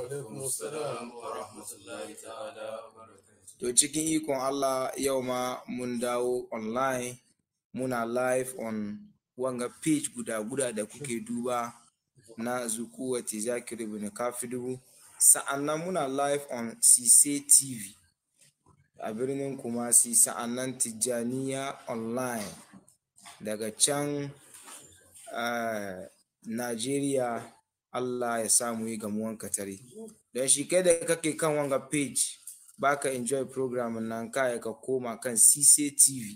alaikum assalam wa rahmatullahi ta'ala wa barakatuh To cikin ikon Allah yau ma mun dawo online muna live on wanga page guda guda da kuke duba na Zukuwati Zakir ibn Kafidu sa'annan muna live on Sise TV a birnin Kumasi sa'annan Tijjaniya online daga can uh, Najeriya Allah ya samu yi gamuwan katare don shi kai da kake kan wanga page baka enjoy program nan kaya ka koma kan Sise TV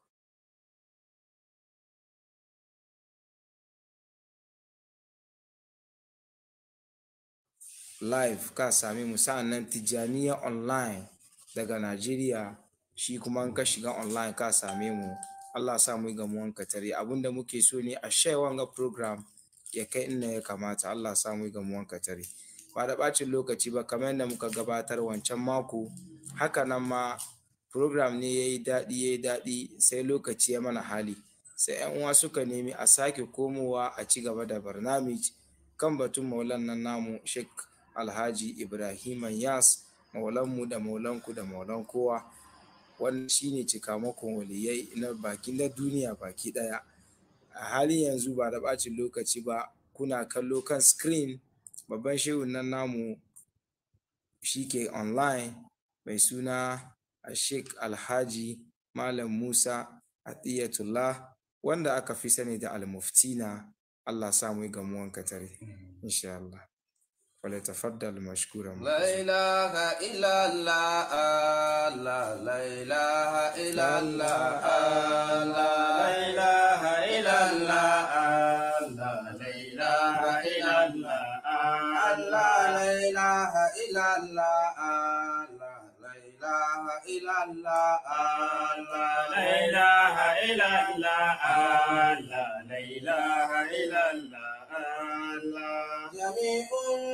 live ka sami mu nan Tijjaniya online daga Najeriya shi kuma in ka shiga online ka same mu Allah sa mu yi gamuwan katare abinda muke so ne a share wanga program ya kai inda ya kamata Allah sa mu yi gamuwan katare ba da ɓacin lokaci ba kamar yadda muka gabatar wancan mako haka nan ma program ne ya yi daɗi ya yi daɗi sai lokaci ya mana hali sai yan uwa suka nemi a sake komowa a ci gaba da barnamij kan batun maulan nan namu Sheikh Alhaji Ibrahim Yas maulanmu da maulanku da maulan kowa wannan shine cikamakon waliyai na baki na duniya baki ɗaya a halin yanzu ba da ɓacin lokaci ba kuna kallo kan screen babban shehun nan namu shi ke online mai suna Sheikh Alhaji Malam Musa Atiyatullah wanda aka fi sani da Al-Muftina Allah samu yi gamuwan katare insha Allah wale tafaddal mashkuran لا إله إلا الله لا لا إله إلا الله لا إله إلا الله لا لا إله إلا الله لا لا إله إلا الله لا لا إله إلا الله لا لا إله إلا الله لا لا إله إلا الله جميع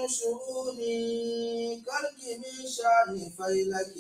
شؤوني كالك من شان فيلك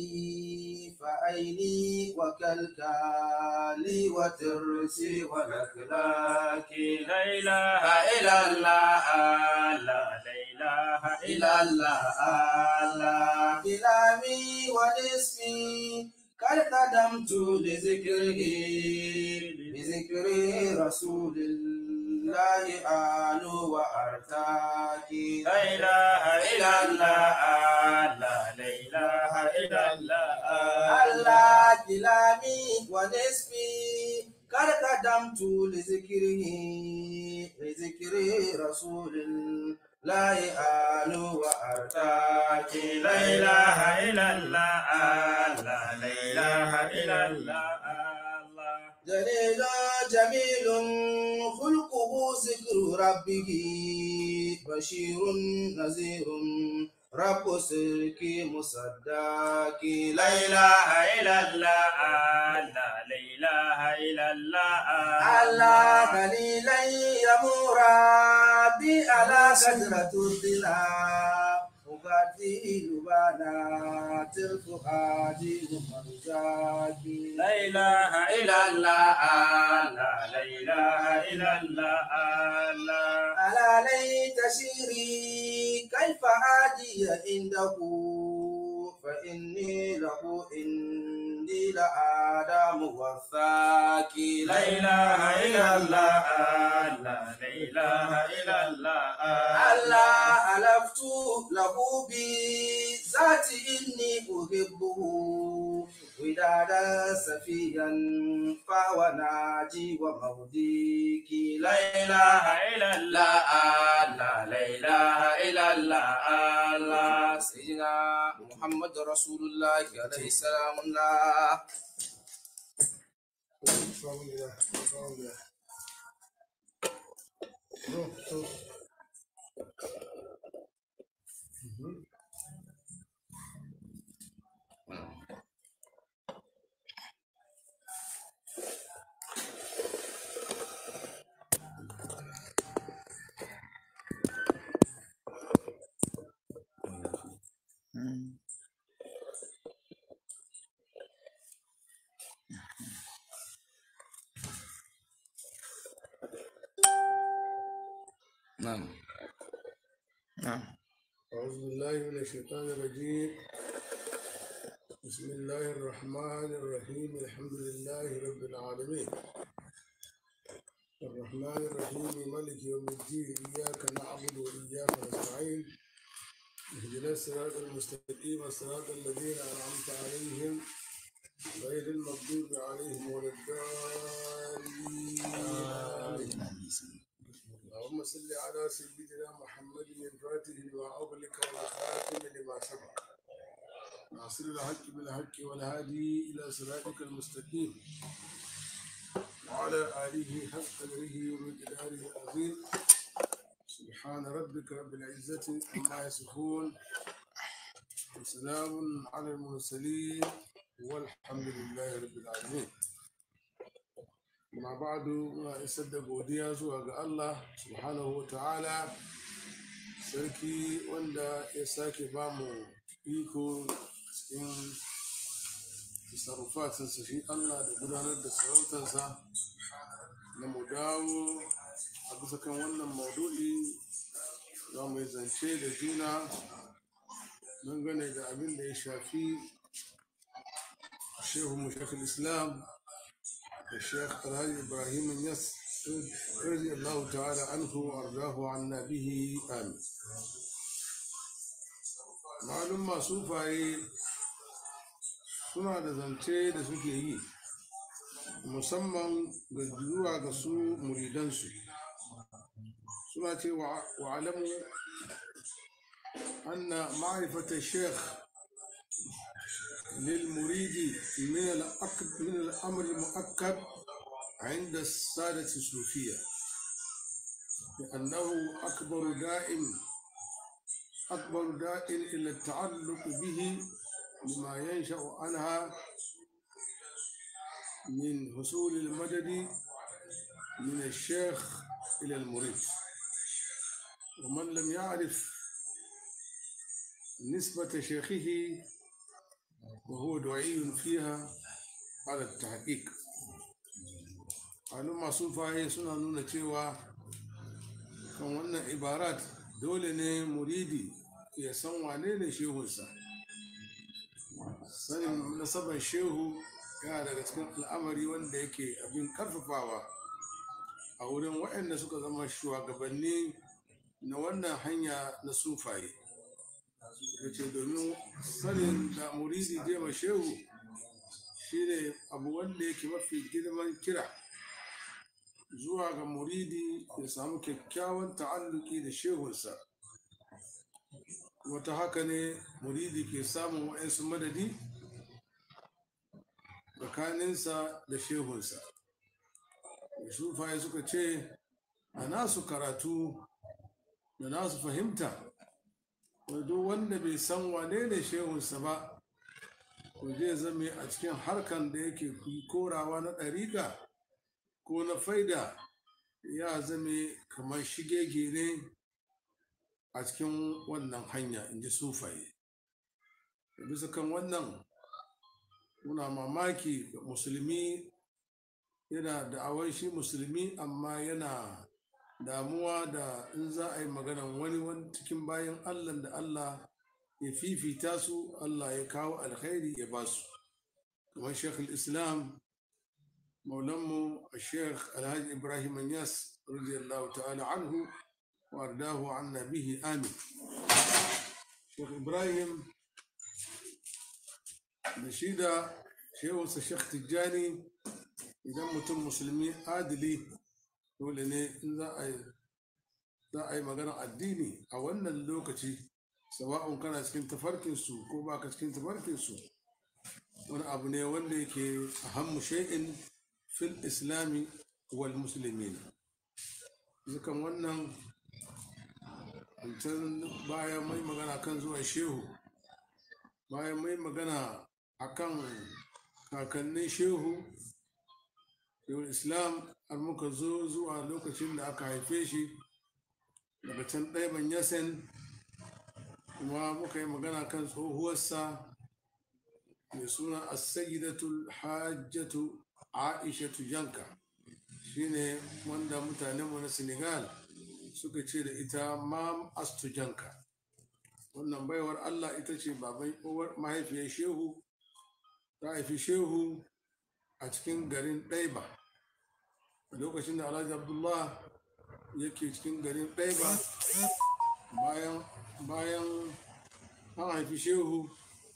فأيني وكالكالي وترسي ولكلاك لا إله إلا الله لا إله إلا الله لا كلامي ونسمي قد قدمت لذكره بذكر رسول الله آل وأرتاكي لا إله إلا الله لا إله إلا الله الله كلامي ونسبي قد قدمت لذكره لذكر رسول الله آل وأرتاكي لا إله إلا الله لا إله إلا الله جليل جميل خلقه ذكر ربه بشير نذير رب سلك مصدق لا إله إلا الله لا إله إلا الله الله قليلا يمر بي على شجرة الظلام أبدل بنات الفؤاد مرزاقي لا إله إلا الله لا لا إله إلا الله ألا ليت شيري كيف هادي عنده فإني له عندي لآدم والثاكي لا إله إلا الله لا لا إله إلا الله الله ألفت له بذات إني أحبه ودادا سفيا فهو ناجي وموديك لا إله إلا الله لا لا إله إلا الله الله سيدنا محمد رسول الله عليه السلام الله na أعوذ بالله من الشيطان الرجيم بسم الله الرحمن الرحيم الحمد لله رب العالمين الرحمن الرحيم ملك يوم الدين إياك نعبد وإياك نستعين اهدنا الصراط المستقيم صراط الذين أنعمت عليهم غير المغضوب عليهم ولا الضالين آمين اللهم صل على سيدنا محمد الفاتح لما أغلق والخاتم لما سبق ناصر الحق بالحق والهادي إلى صراطك المستقيم وعلى آله حق قدره ومقداره العظيم سبحان ربك رب العزة عما يصفون وسلام على المرسلين والحمد لله رب العالمين ma ba'du muna isar da godiya zuwa ga Allah subhanahu wa ta'ala sarki wanda ya sake ba mu iko cikin sarrafatinsa shi Allah da gudanar da sarautarsa na mu dawo a bisa kan wannan maudu'i za mu yi zance da juna dangane da abin da ya shafi shehu mu islam الشيخ الهادي إبراهيم النس رضي الله تعالى عنه وأرضاه عنا به آمين معلوم ما sufaye suna da zance da suke yi musamman ga zuwa ga su muridansu suna ce wa alamu anna ma'rifata sheikh للمريد من الأكد من الأمر المؤكد عند السادة الصوفية لأنه أكبر دائم أكبر دائم إلى التعلق به لما ينشأ عنها من حصول المدد من الشيخ إلى المريد ومن لم يعرف نسبة شيخه وهو دعي فيها على التحقيق malum masu faye suna nuna cewa kan wannan ibarat dole ne muridi ya san wane ne shehunsa sanin nasabar shehu yana daga cikin al'amari wanda yake abin karfafawa a wurin waɗanda suka zama shugabanni na wannan hanya na sufaye da ce domin sanin da muridi jema shehu shine abu wanda yake mafi girman kira zuwa ga muridi ya samu kyakkyawan ta'alluki da shehunsa wata haka ne muridi ke samun wa'insu madadi tsakaninsa da shehunsa da sufaye suka ce a nasu karatu da nasu fahimta duk wanda bai san wane ne shehunsa ba ko zai zame a cikin harkan da yake korawa na ɗariƙa ko na faida ya zame kamar shigege ne a cikin wannan hanya in ji sufaye da bisa kan wannan muna mamaki musulmi yana da'awar shi musulmi amma yana damuwa da in za a yi maganan wani wani cikin bayan allah da allah ya fifita su allah ya kawo alkhairi ya ba su kamar shekul islam maulanmu a sheikh alhaji ibrahim yas radiyallahu ta'ala anhu wa ardahu an nabihi amin sheikh ibrahim da shi da shehunsa sheikh tijjani idan mutum musulmi adili dole ne in za a yi magana addini a wannan lokaci sawa'un kana cikin tafarkinsu ko ba ka cikin tafarkinsu wani abu ne wanda yake ahammu shay'in fil islami wal musulmin zukan wannan can bayan mai magana kan zuwan shehu bayan mai magana akan kakannin shehu yau islam har muka zo zuwa lokacin da aka haife shi daga can ɗaiban yasen kuma muka yi magana kan tsohuwarsa mai suna as-sayyidatul hajjatu aishatu janka shine wanda mutanenmu na senegal suka ce da ita mam astu janka wannan baiwar allah ita ce baban uwar mahaifiyar shehu ta haifi shehu a cikin garin ɗaiba a lokacin da alhaji abdullah yake cikin garin ɗaiba bayan bayan an haifi shehu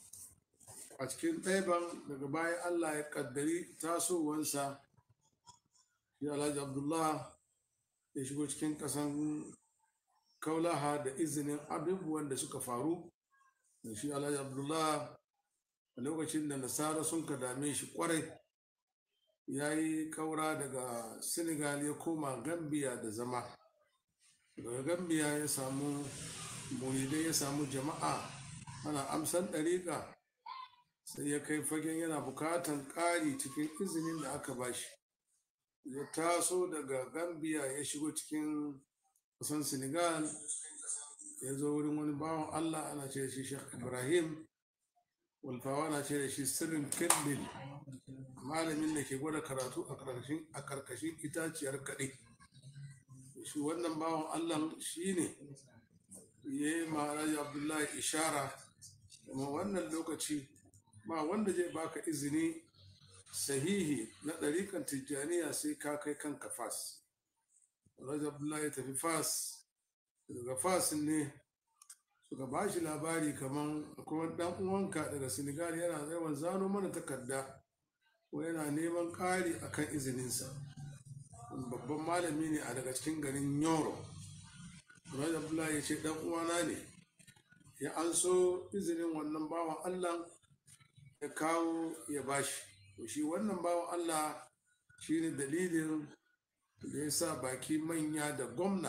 a cikin ɗaiban daga bayan allah ya ƙaddari tasowansa shi alhaji abdullah ya shigo cikin ƙasan kaulaha da izinin abubuwan da suka faru da shi alhaji abdullah a lokacin da nasara sun ka dame shi kwarai ya yi kaura daga senegal ya koma gambia da zama daga gambia ya samu muridai ya samu jama'a ana amsan ɗariƙa sai ya kai fagen yana bukatan ƙari cikin izinin da aka bashi ya taso daga gambia ya shigo cikin kusan senegal ya zo wurin wani bawan allah ana ce da shi shek ibrahim walfawa na ce da shi sirrin kendil malamin da ke gwada karatu a karkashin itaciyar kaɗe shi wannan bawan allah shi ne ya yi ma'araji abdullahi ishara kuma wannan lokaci ba wanda zai baka izini sahihi na ɗarikan tijjaniya sai ka kai kanka fas Alhaji Abdullahi ya tafi fas daga fas ne suka ba shi labari kamar kuma dan uwanka daga senegal yana yawan zano mana takarda ko yana neman ƙari akan izininsa babban malami ne a daga cikin garin yoro Alhaji Abdullahi ya ce dan uwana ne ya an so izinin wannan bawan allah ya kawo ya bashi to shi wannan bawan allah shine dalilin da ya sa baki manya da gwamna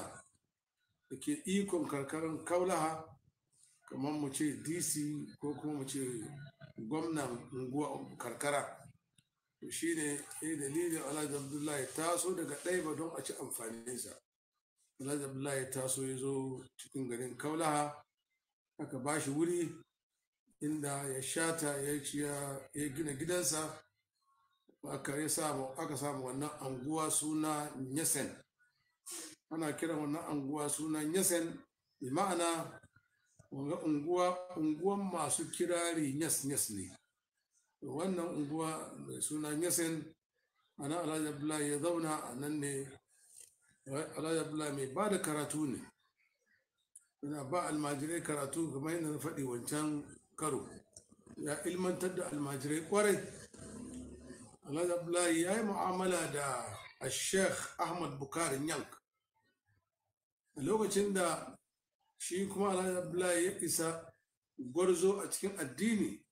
da ke ikon karkarar kaulaha kamar mu ce dc ko kuma mu ce gwamnan unguwa karkara to shi ne ya dalilin alhaji abdullahi taso daga ɗaiba don a ci amfaninsa alhaji abdullahi taso ya zo cikin garin kaulaha aka ba shi wuri inda ya shata ya gina gidansa aka samu aka samu wannan anguwa suna nyesen ana kiran wannan anguwa suna nyesen bi ma'ana wanga unguwa unguwan masu kirari nyas nyas ne wannan unguwa mai suna nyesen ana alhaji abdullahi ya zauna a nan ne alhaji abdullahi mai ba da karatu ne yana ba almajirai karatu kamar yadda na faɗi wancan karo ya ilmantar da almajirai kwarai Alhaji Abdullahi ya yi mu'amala da Sheikh Ahmad Bukari Yank a lokacin da shi kuma Alhaji Abdullahi ya isa gwarzo a cikin addini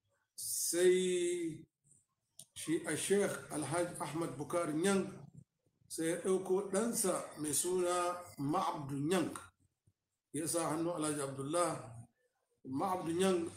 sai shi a Sheikh Alhaji Ahmad Bukari Yank sai ya ɗauko ɗansa mai suna Ma'abdu Yank ya sa hannu Alhaji Abdullah Ma'abdu Yank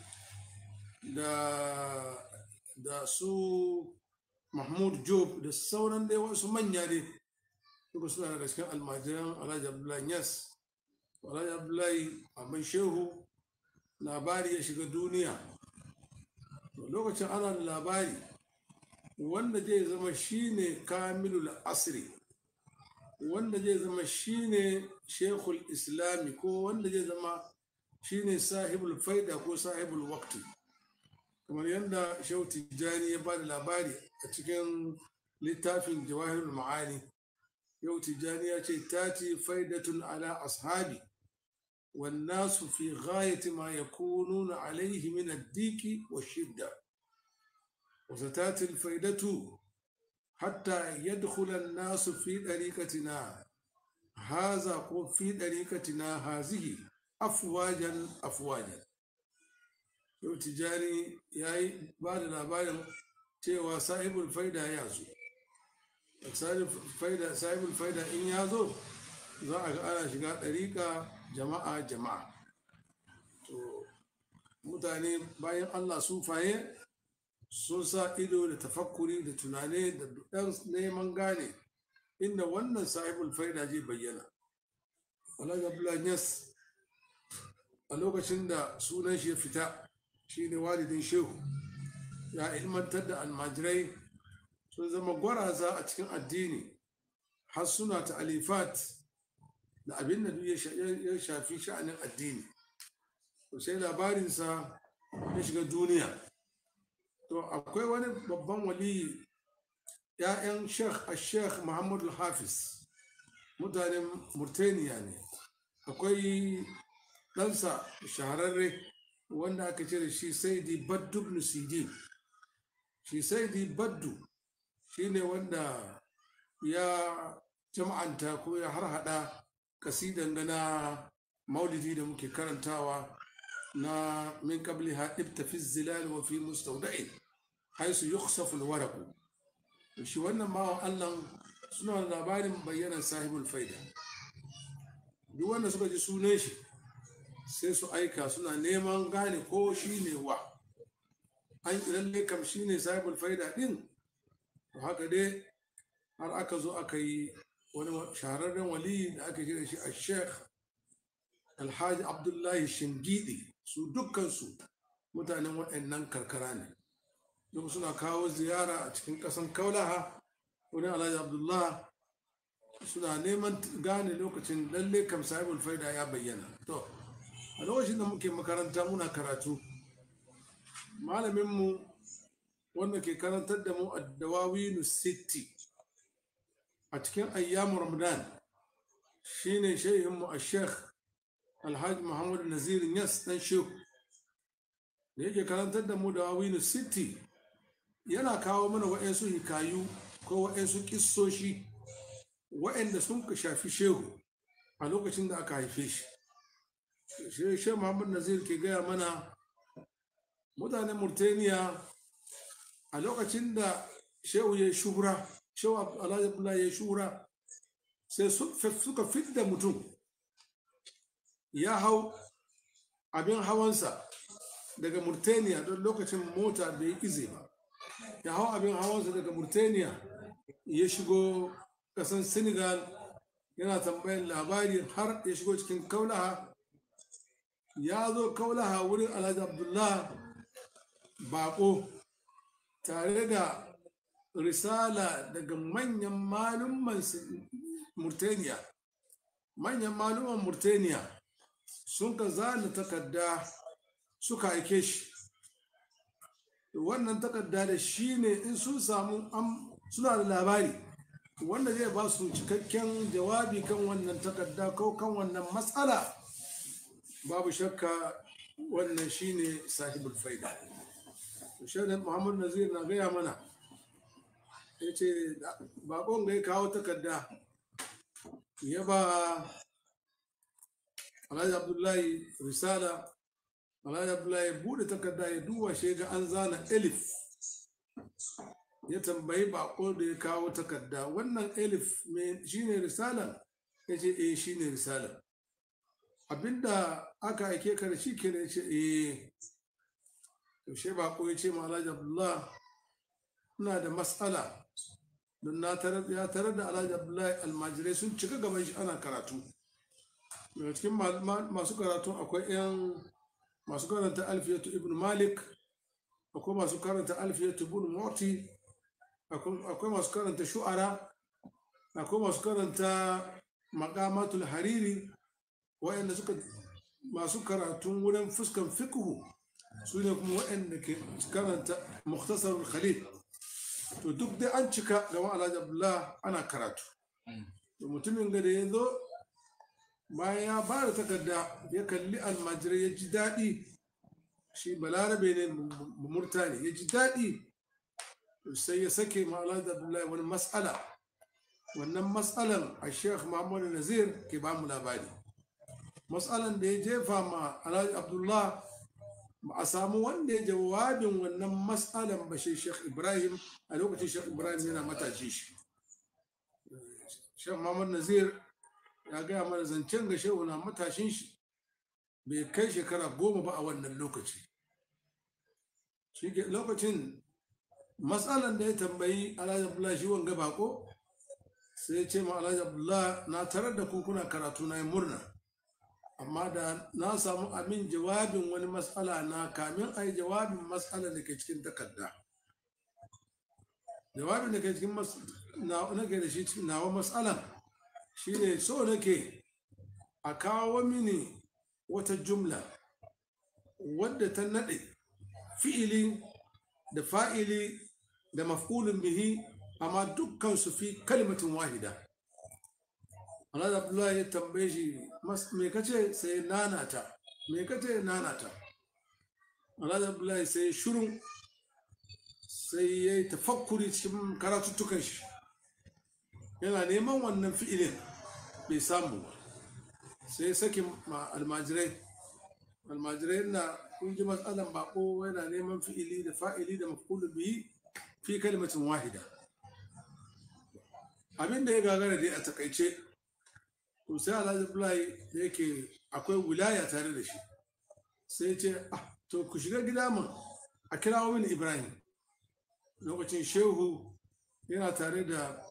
da da su mahmud job da sauran dai wasu manya ne duka suna daga cikin almajiran alhaji abdullahi yas alhaji abdullahi abin shehu labari ya shiga duniya lokacin ana da labari wanda zai zama shine kamilul asri wanda zai zama shine shekul islami ko wanda zai zama shine sahibul faida ko sahibul wakti kamar yadda shehu tijjani ya ba da labari a cikin littafin jawahirul ma'ani yau tijjani ya ce tati faidatun ala ashabi والناس في غاية ما يكونون عليه من الديك والشدة وستاتي الفائدة حتى يدخل الناس في طريقتنا هذا في طريقتنا هذه أفواجا أفواجا yau tijjani ya yi ba da labarin cewa sahibul faida ya zo sahibul faida in ya zo za a ga ana shiga ɗariƙa jama'a jama'a to mutane bayan allah sufaye sun sa ido da tafakkuri da tunane da ɗan neman gane inda wannan sahibul faida zai bayyana wala abdullahi a lokacin da sunan shi ya fita shine walidin shehu ya ilmantar da almajirai sun zama gwaraza a cikin addini har suna ta alifat da abin da ya shafi sha'anin addini sai labarinsa ya shiga duniya to akwai wani babban wali ‘ya'yan sheikh a sheikh muhammadu hafiz mutanen murtaniya ne akwai ɗansa shahararre wanda aka ce da shi saidi baddu ibn sidin shi saidi baddu shi ne wanda ya jama'anta ko ya harhaɗa kasidan gana maulidi da muke karantawa na min qabli ha fi zilal wa fi mustawda'in haisu yukhsafu alwaraq shi wannan bawan Allah suna da labarin bayyanar sahibul faida duk wanda suka ji sunan shi sai su aika suna neman gane ko shi ne wa an lalle kam shi ne sahibul faida din to haka dai har aka zo aka yi wani shahararren wali da aka kira shi a sheikh alhaji abdullahi shingidi su dukkansu mutanen waɗannan karkara ne duk suna kawo ziyara a cikin ƙasan kaulaha wani alhaji abdullah suna neman gane lokacin lalle kam sahibul faida ya bayyana to a lokacin da muke makaranta muna karatu malaminmu wanda ke karantar da mu a dawawinu city a cikin ayyamu ramadan shine shehinmu a sheikh alhaji muhammadu nazir yas dan shehu da yake karantar da mu da wawinu city yana kawo mana wa'yansu hikayu ko wa'yansu kissoshi wa'yanda sun ka shafi shehu a lokacin da aka haife shi shehu muhammadu nazir ke gaya mana mutanen murtaniya a lokacin da shehu ya shura shehu alhaji abdullahi ya shura sai suka fidda mutum ya hau abin hawansa daga murtaniya don lokacin mota bai ize ba ya hau abin hawansa daga murtaniya ya shigo kasan senegal yana tambayin labari har ya shigo cikin kaulaha ya zo kaulaha wurin alhaji abdullah bako tare da risala daga manyan malumman murtaniya manyan malumman murtaniya sun ka zana takarda suka aike shi wannan takarda da shi ne in sun samu suna da labari wanda zai ba su cikakken jawabi kan wannan takarda ko kan wannan matsala babu shakka wannan shi ne sahibul faida shaidar muhammadu nazir na gaya mana ya ce bakon ga ya kawo takarda ya ba alhaji abdullahi risala alhaji abdullahi bude takarda ya duba shi ga an zana elif ya tambayi bako da ya kawo takarda wannan elif shine risala ya ce eh shine risala abinda aka aike ka da shi ke ya ce eh yaushe bako ya ce ma alhaji abdullahi ina da matsala don na ya tarar da alhaji abdullahi almajirai sun cika gaban shi ana karatu daga cikin masu karatu akwai 'yan masu karanta alfiyatu ibn malik akwai masu karanta alfiyatu ibn moti akwai masu karanta shu'ara akwai masu karanta makamatul hariri wa'anda suka masu karatun wurin fuskan fiqhu su ne kuma wa'anda ke karanta muktasarul khalil to duk dai an cika gama alhaji abdullah ana karatu da mutumin ga da ya zo bayan ya ba da takarda ya kalli almajirai ya ji daɗi shi balarabe ne murtani ya ji daɗi sai ya sake ma'ala da abdullahi wani matsala wannan matsalan a sheikh muhammadu nazir ke ba mu labari matsalan da ya jefa ma alhaji abdullah ba a samu wanda ya jawabin wannan matsalan ba shi sheikh ibrahim a lokacin sheikh ibrahim yana matashi shi sheikh muhammadu nazir ya gaya mana zancen ga shehu na matashin shi bai kai shekara goma ba a wannan lokaci lokacin matsalan da ya tambayi alhaji abdullah shi wanga bako sai ya ce ma alhaji abdullah na tarar da kuna karatu na murna amma da na samu amin jawabin wani matsala na kamin a yi jawabin matsala da ke cikin takarda jawabin da ke cikin nake da shi nawa matsalan shi ne so nake a kawo mini wata jumla wadda ta naɗe fi'ili da fa'ili da maf'ulun bihi amma dukkan su fi kalimatin wahida Allah Abdullahi ya tambaye shi me kace sai nanata me kace nanata Allah Abdullahi sai shurun sai ya yi tafakkuri cikin karatuttukan shi yana neman wannan fi'ilin bai samu ba sai sakin almajirai almajirai na kun ji matsalan bako yana neman fi'ili da fa'ili da mafulu biyi fi kalmatin wahida abin da ya gagara dai a takaice to sai alhaji bulai da yake akwai wilaya tare da shi sai ce ah to ku shiga gida mun a kirawo mini ibrahim lokacin shehu yana tare da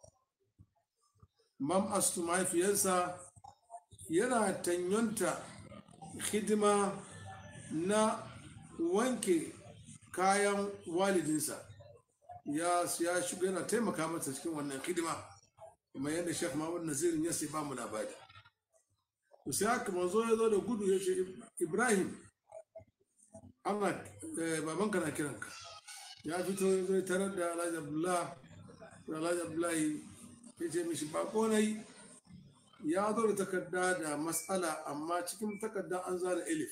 mam astu mahaifiyarsa yana tanyonta hidima na wanke kayan walidinsa ya ya shiga yana taimaka masa cikin wannan hidima kuma yadda shek mahmud nazirin ya sai ba mu labari to sai haka manzo ya zo da gudu ya ce ibrahim ana babanka na kiranka ya fito ya zo tarar da alhaji abdullah alhaji abdullahi ya ce mishi bako na yi ya zo da takarda da matsala amma cikin takarda an zana elif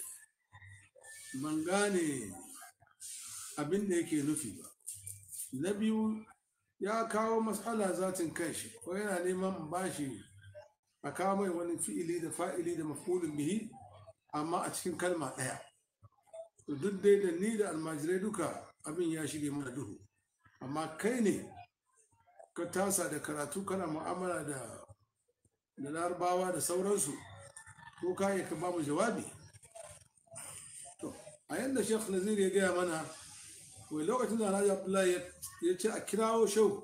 ban gane abin da yake nufi ba na biyu ya kawo matsala zatin kanshi ko yana neman bashi a kawo mai wani fi'ili da fa'ili da mafulun bihi amma a cikin kalma ɗaya duk dai da ni da almajirai duka abin ya shige mana duhu amma kai ne ka tasa da karatu kana mu'amala da da larabawa da sauransu ko ka yi ka ba mu jawabi to a yadda shekh nazir ya gaya mana wai lokacin da alhaji abdullahi ya ce a kirawo shau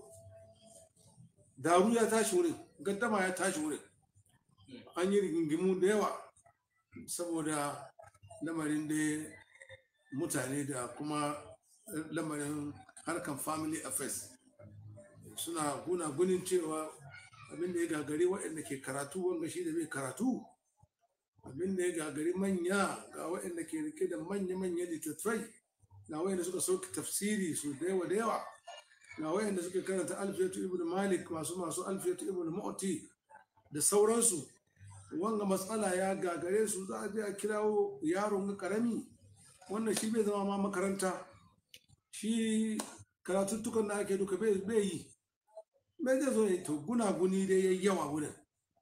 daru ya tashi wurin gaddama ya tashi wurin an yi rigingimu da yawa saboda lamarin da mutane da kuma lamarin harkan family affairs suna guna gunin cewa abinda ya gagari waɗanda ke karatu wanga shi da bai karatu abinda ya gagari manya ga waɗanda ke rike da manya-manya littattafai ga waɗanda suka sauke tafsiri su da yawa da yawa ga waɗanda suka karanta alfiyatu ibn malik masu masu alfiyatu ibn mu'ti da sauransu wanga matsala ya gagare su za a je a kirawo yaron ga karami wannan shi bai zama ma makaranta shi karatuttukan da ake duka bai yi bai zai zo to gunaguni dai ya yawa wurin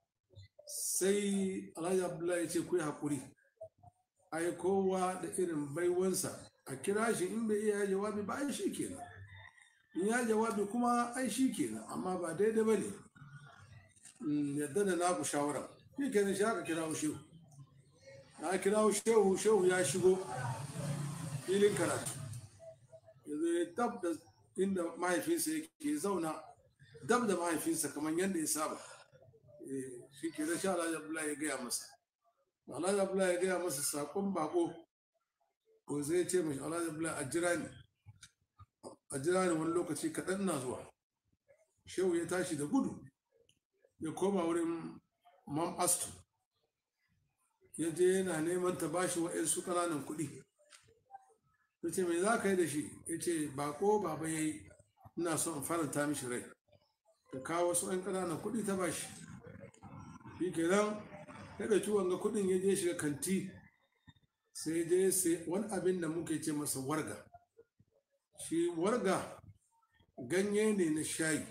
sai alhaji abdullahi ce ku yi haƙuri ai kowa da irin baiwansa a kira shi in bai iya jawabi ba ai shi kenan in ya jawabi kuma ai shi kenan amma ba daidai ba ne yadda da naku shawara shi kenan shi aka kirawo shehu na kirawo shehu shehu ya shigo filin karatu yanzu ya dab da inda mahaifinsa yake zauna dab da mahaifinsa kamar yadda ya saba shi ke da sha Alhaji Abdullahi ya gaya masa Alhaji Abdullahi ya gaya masa sakon bako ko zai ce mashi Alhaji Abdullahi a jira ni a jira ni wani lokaci kaɗan na zuwa shehu ya tashi da gudu ya koma wurin mam astu ya je yana neman ta bashi wa'yansu ƙananan kuɗi ya ce mai za ka yi da shi ya ce bako baba ya yi ina son in faranta mishi rai ka kawo wasu 'yan ƙananan kuɗi ta bashi shi kenan ya ɗauki wanga kuɗin ya je shiga kanti sai je sai wani abin da muke ce masa warga shi warga ganye ne na shayi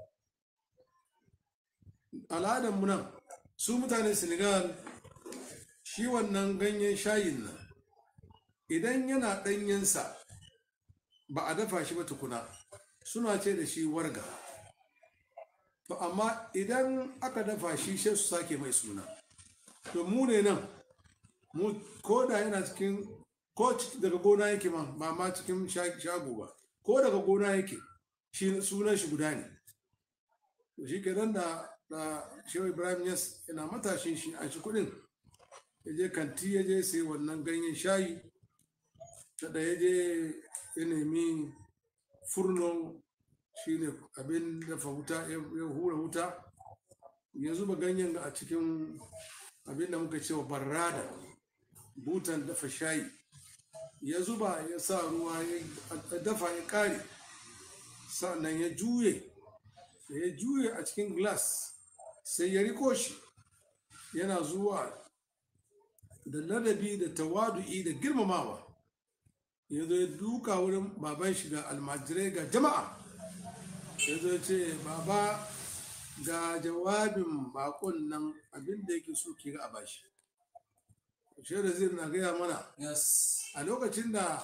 al'adar mu nan su mutanen senegal shi wannan ganyen shayin nan idan yana ɗanyensa ba a dafa shi ba tukuna suna ce da shi warga to amma idan aka dafa shi sai su sake mai suna to mu ne nan mu ko da yana cikin ko daga gona yake ma ba ma cikin shago ba ko daga gona yake shi sunan shi guda ne to shi kenan da da shehu ibrahim yas yana matashin shi a shi kudin ya je kanti ya je sai wannan ganyen shayi da ya je ya nemi furno shine abin dafa wuta ya hura wuta ya zuba ganyen a cikin abin da muka cewa barrada butan dafa shayi ya zuba ya sa ruwa ya dafa ya kare sannan ya juye da ya juye a cikin glass sai ya riko shi yana zuwa da ladabi da tawadu'i da girmamawa ya zo ya duka wurin baban shi ga almajirai ga jama'a ya zo ce baba ga jawabin bakon nan abinda yake so ke ga a bashi shi da zai na gaya mana Yes. a lokacin da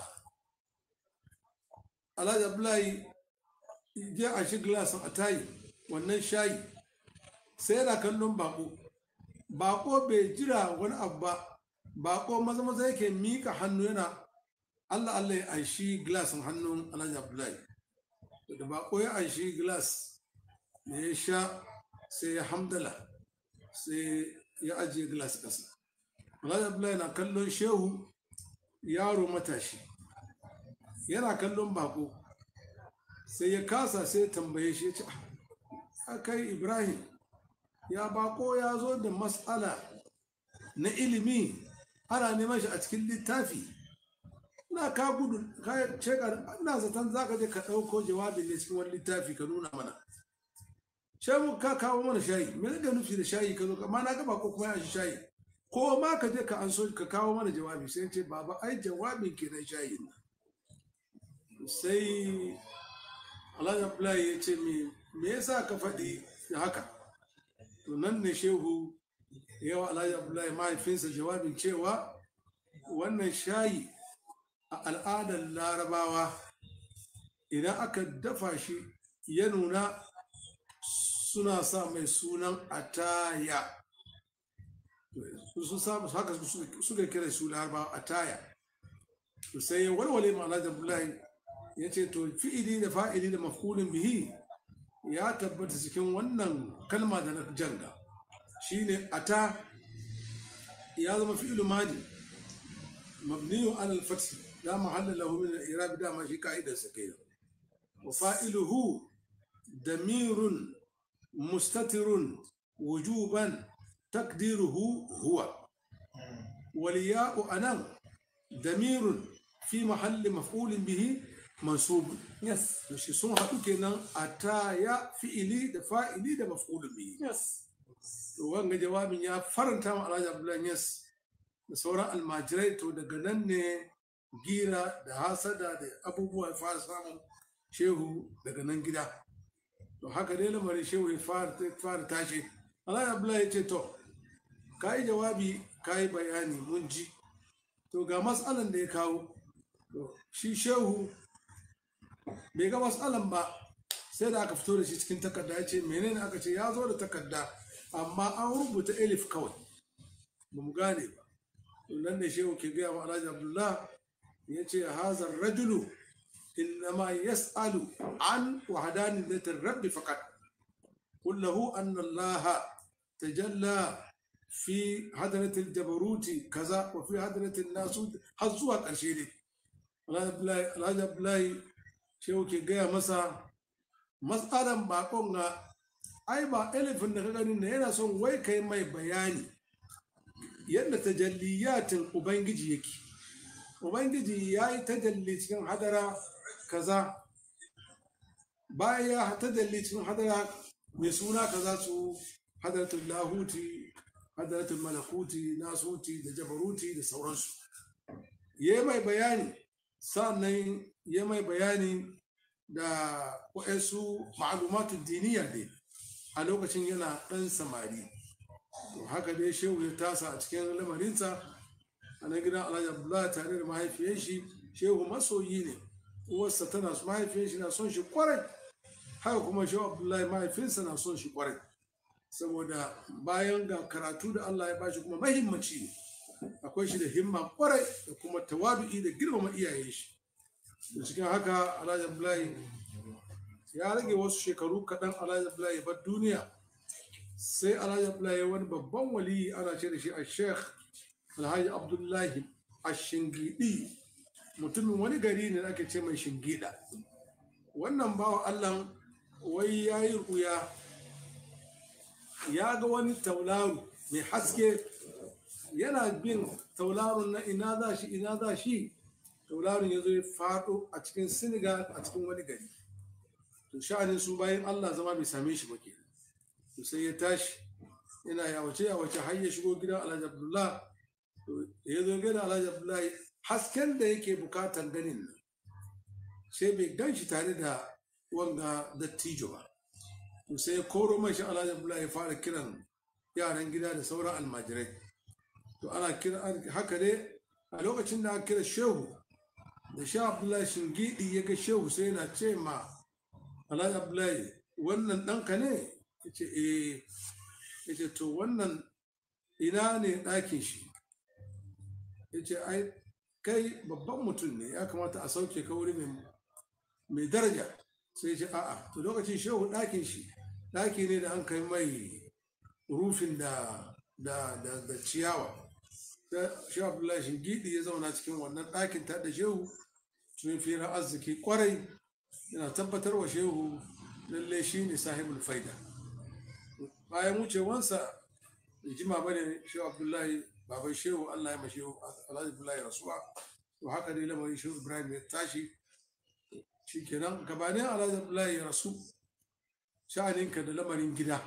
alhaji abdullahi ya a shi glasin a tayi wannan shayi sai yana kallon bako bako bai jira wani abu ba bako maza maza yake mika hannu yana allah allah ya aishi glasin hannun alhaji abdullahi da bako ya aishi glass da ya sha sai ya hamdala sai ya ajiye glass ƙasa alhaji abdullahi na kallon shehu yaro matashi yana kallon bako sai ya kasa sai ya tambaye shi ya ce "Ah, kai ibrahim ya bako ya zo da matsala na ilimi ana neman shi a cikin littafi na ka gudu ka ce ka ina zaton za ka je ka ɗauko jawabin ne cikin wani littafi ka nuna mana shayi ka kawo mana shayi me zai nufi da shayi ka zo ka ma na ga bako kuma ya shi shayi ko ma ka je ka an so ka kawo mana jawabi sai ce baba ai jawabin kenan shayin nan sai alhaji abdullahi ya ce me me yasa ka faɗi haka to nan ne shehu yawa alhaji abdullahi mahaifinsa jawabin cewa wannan shayi a al'adar larabawa idan aka dafa shi ya nuna suna sa mai sunan ataya sun samu haka suka kira su larabawa ataya to sai ya walwale ma alhaji abdullahi ya ce to fi'ili da fa'ili da mafulin bihi ya tabbata cikin wannan kalma da na janga shine ata ya zama fi'ilu madi mabniyu ala al-fath la mahalla lahu min al-i'rab da ma shi ka'idar sa kai wa fa'iluhu damirun mustatirun wujuban takdiruhu huwa والياء أنا ضمير في محل مفعول به منصوب Yes. to shi sun haɗu kenan a ta ya fi'ili da fa'ili da maf'ulun bihi Yes. to wanga jawabin ya faranta ma Alhaji Abdullahi Yas da sauran almajirai to daga nan ne gira da hasada da abubuwa ya fara samun shehu daga nan gida to haka dai lamarin shehu ya fara fara tashi Alhaji Abdullahi ya ce to ka yi jawabi ka yi bayani mun ji to ga matsalan da ya kawo to shi shehu bai ga matsalan ba sai da aka fito da shi cikin takarda ya ce menene aka ce ya zo da takarda amma an rubuta elif kawai ba mu gane ba to nan ne shehu ke gaya wa alhaji abdullah ya ce hazar rajulu innama yas'alu an wahdaniyatir rabbi faqat qul lahu anna allah tajalla fi hadratil jabaruti kaza wa fi hadratil nasut har zuwa ƙarshe ne alhaji abdullahi shehu ke gaya masa matsalan bakon ga ai ba elefin da ka gani na yana son wai kai mai bayani yadda tajalliyatin ubangiji yake ubangiji ya yi tajalli cikin hadara kaza bayan ya tajalli cikin hadara mai suna kaza su hadaratul lahuti hadaratul malakuti nasuti da jabaruti da sauransu ya mai bayani sannan ya mai bayani da waɗansu ma'alumatun diniya ne a lokacin yana ɗan samari to haka dai shehu ya tasa a cikin lamarinsa a nan gidan alhaji abdullahi tare da mahaifiyar shi shehu masoyi ne uwarsa tana mahaifiyar shi na son shi kwarai haka kuma shehu abdullahi mahaifinsa na son shi kwarai saboda bayan ga karatu da allah ya bashi kuma mahimmanci ne akwai shi da himma kwarai da kuma tawadu'i da girmama iyayen shi da cikin haka alhaji abdullahi ya rage wasu shekaru kaɗan alhaji abdullahi ya bar duniya sai alhaji abdullahi wani babban waliyi ana ce da shi a sheikh alhaji abdullahi a shingidi mutumin wani gari ne da ake ce mai shingida wannan bawa allah wai ya yi ruya ya ga wani tauraro mai haske yana bin tauraron na ina za shi ina za shi tauraron ya zo ya faɗo a cikin senegal a cikin wani gari to sha'anin su bayan allah zama bai same shi ba ke to sai ya tashi yana yawace yawace har ya shigo gidan alhaji abdullah to da ya zo gidan alhaji abdullah hasken da yake bukatan ganin nan sai bai gan shi tare da wanga dattijo ba to sai ya koro mai shi alhaji abdullah ya fara kiran yaran gida da sauran almajirai to ana kira haka dai a lokacin da aka kira shehu da sha abdullahi shingidi ya ga shehu sai yana ce ma alhaji abdullahi wannan ɗanka ne ya ce eh ya ce to wannan ina ne ɗakin shi ya ce ai kai babban mutum ne ya kamata a sauke ka wuri mai daraja sai ya ce a'a to lokacin shehu ɗakin shi ɗaki ne da an kai mai rufin da da da da ciyawa shehu abdullahi shingidi ya zauna cikin wannan ɗakin ta da shehu sun fira arziki kwarai yana tabbatar wa shehu lalle shi ne sahibul faida bayan wucewansa da jima ba ne shehu abdullahi baban shehu allah ya ma shehu alhaji abdullahi rasuwa to haka dai lamarin shehu ibrahim ya tashi shi kenan gabanin alhaji abdullahi ya rasu sha'aninka da lamarin gida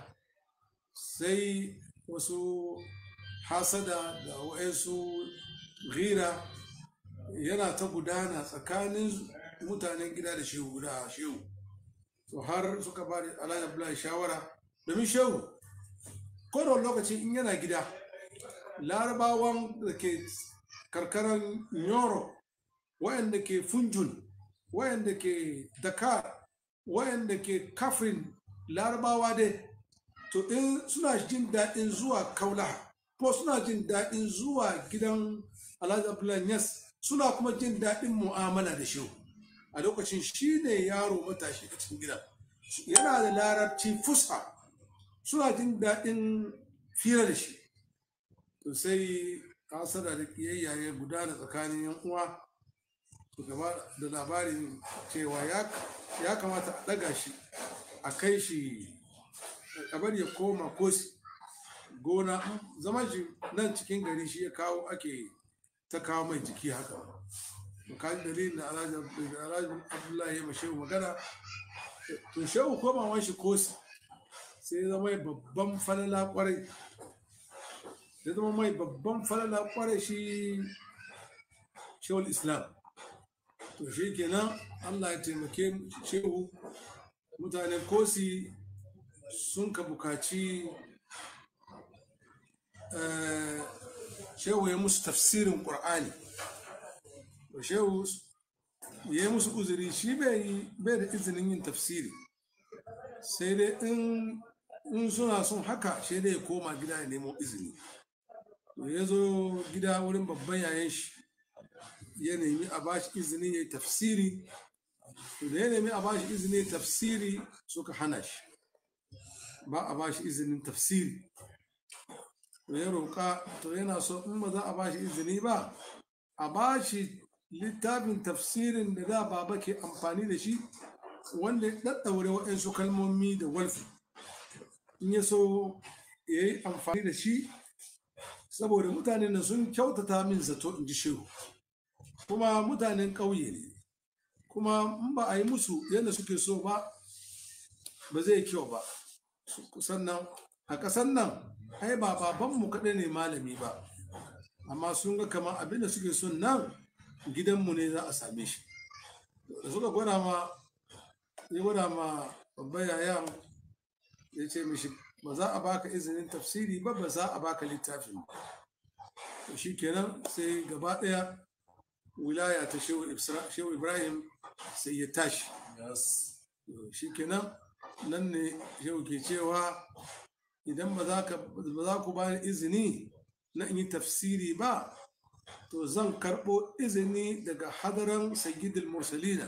sai wasu hasada da wa'ansu gira yana ta gudana tsakanin mutanen gida da shehu da shehu to har suka ba da alhaji abdullahi shawara domin shehu kodon lokaci in yana gida larabawan da ke karkarar nyoro wayanda ke funjun wayanda ke dakar wayanda ke kafin larabawa dai to in suna jin daɗin zuwa kaulaha ko suna jin daɗin zuwa gidan alhaji abdullahi yas suna kuma jin daɗin mu'amala da shehu a lokacin shi ne yaro matashi a cikin gidan yana da larabci fusa suna jin daɗin fira da shi to sai hasada da kiyayya ya gudana tsakanin yan uwa to gaba da labarin cewa ya kamata a ɗaga shi a kai shi a bari ya koma kosi gona zama shi nan cikin gari shi ya kawo ake ta kawo mai jiki haka to kan dalilin da alhaji abdullahi ya mashehu magana to shehu komawan shi kosi sai ya zama babban falala kwarai ya zama mai babban falala kwarai shi shehul islam to shi kenan allah ya taimake shehu mutanen kosi sun ka bukaci shehu ya musu tafsirin ƙur'ani shehu ya yi musu uzuri shi bai da izinin yin tafsiri sai dai in suna son haka shi dai ya koma gida ya nemo izini ya zo gida wurin babban yayan shi ya nemi a bashi izini ya yi tafsiri da ya nemi a bashi izini ya tafsiri suka hana shi ba a bashi izinin tafsiri to ya roƙa to yana so in ba za a bashi izini ba a bashi littafin tafsirin da da baba ke amfani da shi wanda ya ɗaɗɗaure waɗansu kalmomi da walfi in ya so ya yi amfani da shi saboda mutanen da sun kyautata min zato in ji shehu kuma mutanen ƙauye ne kuma in ba a yi musu yadda suke so ba ba zai kyau ba sannan a ƙasan nan ai ba babanmu kaɗai ne malami ba amma sun ga kama abin da suke son nan gidanmu ne za a same shi da suka gwada ma ya gwada ma babban yayan ya ce mishi ba za a baka izinin tafsiri ba ba za a baka littafin ba shi kenan sai gaba ɗaya wilaya ta shehu ibrahim sai ya tashi shi kenan nan ne shehu ke cewa idan ba za ku ba izini na in yi tafsiri ba to zan karɓo izini daga hadaran sayyidul mursalina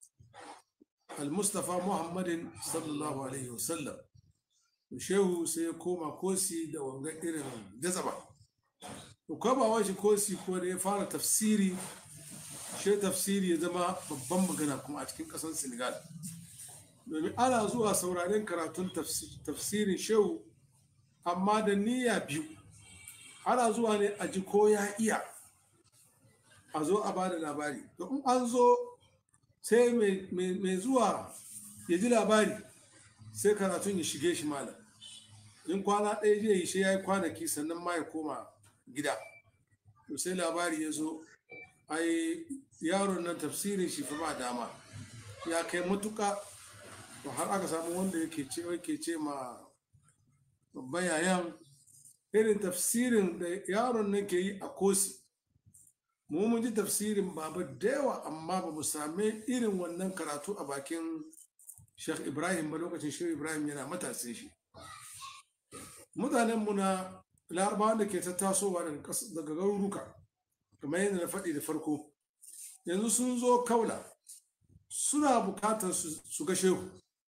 al-mustafa muhammadin sallallahu alaihi wasallam shehu sai ya koma kosi da wanga irin jazaba to komawa shi kosi ko da ya fara tafsiri shi tafsiri ya zama babban magana kuma a cikin ƙasar senegal domin ana zuwa sauraren karatun tafsirin shehu amma da niyya biyu ana zuwa ne a ji ko ya iya a zo a bada labari to in an zo sai mai zuwa ya ji labari sai karatun ya shige shi malam in kwana ɗaya zai yi shi ya yi kwanaki sannan ma ya koma gida to sai labari ya zo ai yaron nan tafsirin shi fa ba dama ya kai matuka to har aka samu wanda yake ce yake ce ma babban yayan irin tafsirin da yaron nan ke yi a kosi mu mun ji tafsirin baba da yawa amma ba mu same irin wannan karatu a bakin Sheikh Ibrahim ba lokacin Sheikh Ibrahim yana matasin shi mutanen mu na larabawa da ke ta tasowa daga garuruka kamar yadda na faɗi da farko yanzu sun zo kaula suna bukatar su ga shehu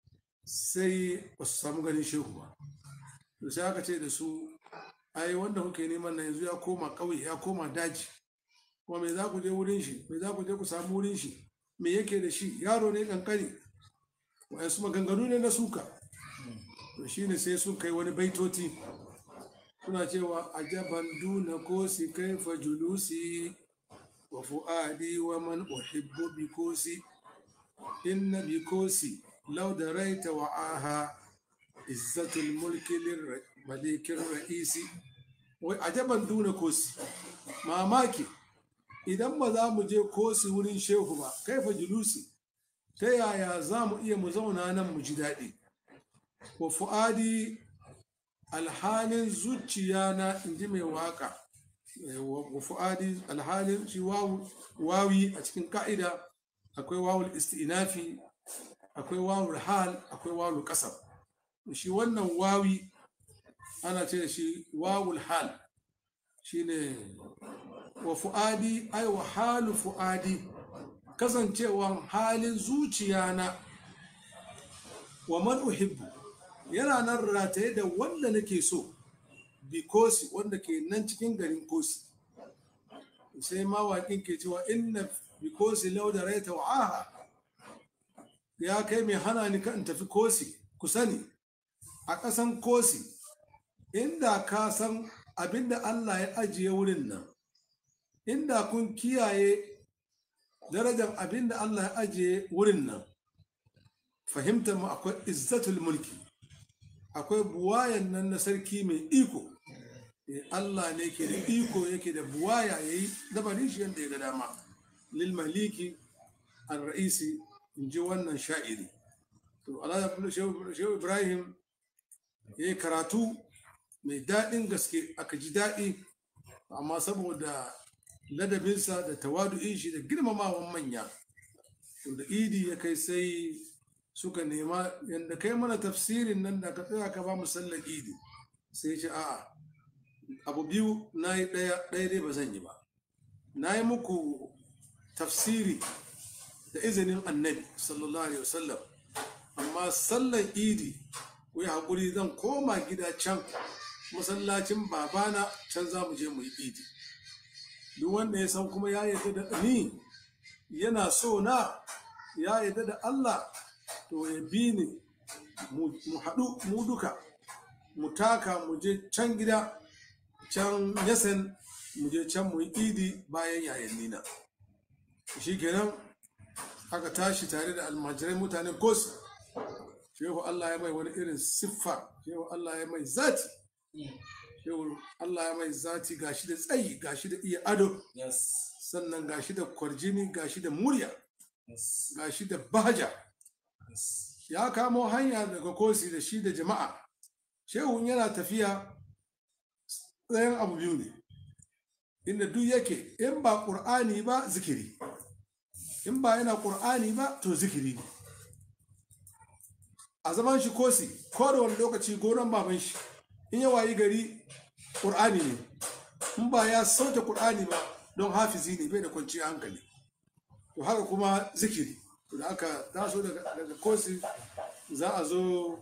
sai ba su samu ganin shehu ba to sai aka ce da su ai wanda kuke neman na yanzu ya koma ƙauye ya koma daji kuma me za ku je wurin shi me za ku je ku samu wurin shi me yake da shi yaro ne kankani wa'yansu maganganu ne na suka to shine sai sun kai wani baitoti suna cewa ajaban duna kosi kaifa julusi wa fu'adi wa man uhibbu bi kosi inna bi kosi law daraita wa aha izzatul mulki malikin ra'isi wai ajaban duna kosi mamaki idan ba za mu je kosi wurin shehu ba kaifa julusi ta yaya za mu iya mu zauna nan mu ji daɗi wa fu'adi alhalin zuciya na inji mai waka wa fu'adi alhalin shi wawi a cikin ka'ida akwai wawul isti'nafi akwai wawul hal akwai wawul kasar shi wannan wawi ana ce da shi wawul hal shine wa fu'adi ai wa halu fu'adi kasancewan halin zuciya na wa man uhibbu yana nan rataye da wanda nake so bi kosi wanda ke nan cikin garin kosi sai mawaƙin ke cewa inna bi kosi lau da raita wa'aha ya kai mai hana ni kan tafi kosi ku sani a ƙasan kosi inda ka san abinda Allah ya ajiye wurin nan inda kun kiyaye darajar abinda Allah ya ajiye wurin nan fahimtar mu akwai izzatul mulki akwai buwayan nan na sarki mai iko Allah ne ke da iko yake da buwaya ya yi dabarin shi yadda ya ga dama lil maliki al ra'isi in ji wannan sha'iri to Allah shehu Ibrahim ya yi karatu mai daɗin gaske aka ji daɗi amma saboda ladabinsa da tawadu'in shi da girmamawan manya to da idi ya kai sai suka nema yadda kai mana tafsirin nan da ka tsaya ka ba mu sallar idi sai ce a'a abu biyu na yi ɗaya ɗaya dai ba zan yi ba na yi muku tafsiri da izinin annabi sallallahu alaihi wasallam amma sallar idi ku yi haƙuri zan koma gida can masallacin babana can za mu je mu yi idi duk wanda ya san kuma ya yarda da ni yana so na ya yarda da Allah to ya bi ni mu haɗu mu duka mu taka mu je can gida can yasan mu je can mu yi idi bayan yayin nina shi kenan aka tashi tare da almajirai mutanen kos shehu Allah ya mai wani irin siffa shehu Allah ya mai zati shehu Allah ya mai zati gashi da tsayi gashi da iya ado sannan gashi da kwarjini gashi da murya gashi da bahaja ya kamo hanya daga kosi da shi da jama'a shehun yana tafiya tsayin abu biyu ne inda duk yake in ba ƙur'ani ba zikiri in ba yana ƙur'ani ba to zikiri ne a zaman shi kosi ko da wani lokaci goron baban shi in ya wayi gari ƙur'ani ne in ba ya sauke ƙur'ani ba don hafizi ne bai da kwanciyar hankali to haka kuma zikiri da aka taso daga kosi za a zo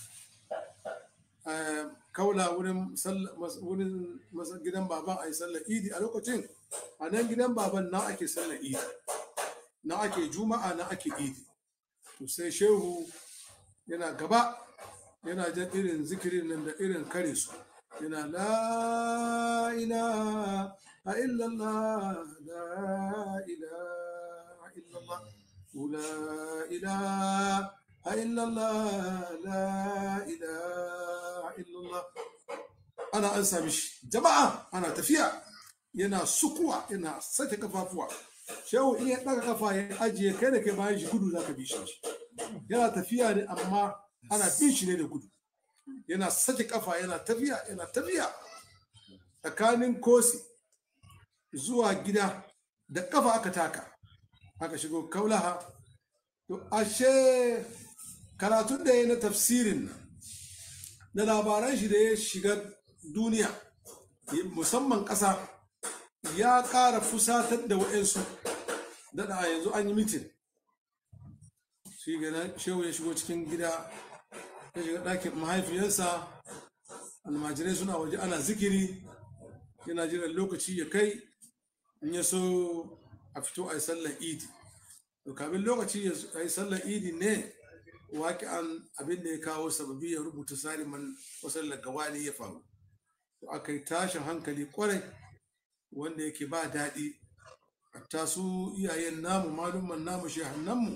kaula wurin gidan baban a yi sallar idi a lokacin a nan gidan baban na ake sallar idi na ake juma'a na ake idi to sai shehu yana gaba yana jan irin zikirin nan da irin kare su yana la ilaha إلا الله لا إله إلا الله ولا إله إلا الله لا إله إلا الله أنا أنسى مش جماعة أنا تفيا yana sukuwa yana sake kafafuwa shehu in ya daga kafa ya ajiye kai da kai bayan shi gudu zaka bi shi yana tafiya ne amma ana bin shi ne da gudu yana sake kafa yana tafiya yana tafiya tsakanin kosi zuwa gida da kafa aka taka aka shigo kaulaha to ashe karatun da ya na tafsirin nan da labaran shi da ya shiga duniya musamman ƙasa ya ƙara fusatar da wa'yansu daɗa yanzu an yi mitin shi gana shehu ya shigo cikin gida ya shiga ɗakin mahaifiyarsa almajirai suna waje ana zikiri yana jiran lokaci ya kai in ya so a fito a yi sallar idi to kamin lokaci ya yi sallar idi ne waki an abin da ya kawo sababi ya rubuta saliman wasallar gawani ya faru to aka yi tashin hankali kwarai wanda yake ba daɗi hatta su iyayen namu malumman namu shehannanmu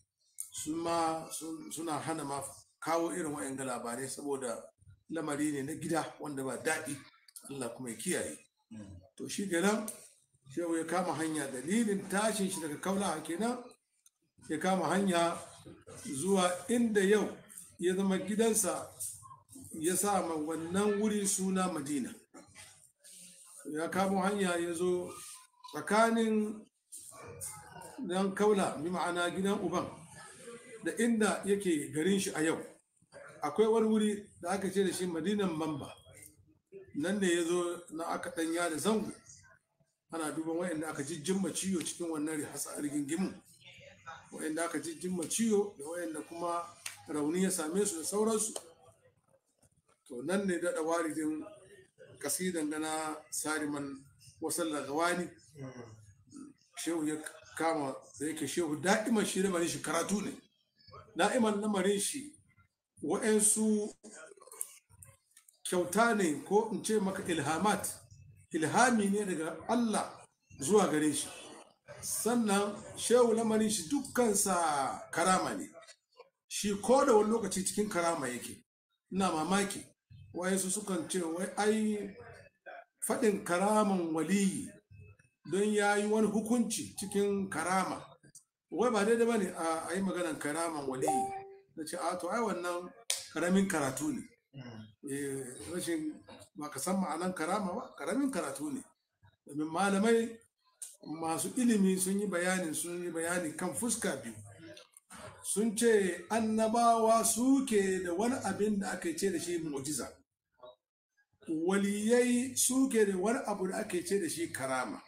suna hana ma kawo irin wa'yan labarai saboda lamari ne na gida wanda ba daɗi Allah kuma ya kiyaye to shi kenan shehu ya kama hanya dalilin tashin shi daga kaula kenan ya kama hanya zuwa inda yau ya zama gidansa ya sa ma wannan wuri suna madina ya kamo hanya ya zo tsakanin dan kaula bi ma'ana gidan uban da inda yake garin shi a yau akwai wani wuri da aka ce da shi madinan mamba nan ne ya zo na aka ɗanya da zango ana duban wayanda aka jijjimma ciwo cikin wannan rigingimu wayanda aka jijjimma ciwo da wayanda kuma rauni ya same su da sauransu to nan ne daɗa waridin kasidan gana sariman wasan lagawani shehu ya kama da yake shehu da'iman shi lamarin shi karatu ne da'iman lamarin shi wa'yansu kyauta ne ko in ce maka ilhamat ilhami ne daga Allah zuwa gare shi sannan shehu lamarin shi dukkansa karama ne shi ko da wani lokaci cikin karama yake ina mamaki wayansu sukan ce wai ai faɗin karaman waliyi don ya yi wani hukunci cikin karama wai ba daidai ba ne a yi maganan karaman waliyi na ce a to ai wannan karamin karatu ne rashin ba ka san ma'anan karama ba karamin karatu ne domin malamai masu ilimi sun yi bayanin sun yi bayani kan fuska biyu sun ce annabawa suke da wani abin da aka ce da shi mu'jiza waliyai suke da wani abu da ake ce da shi karama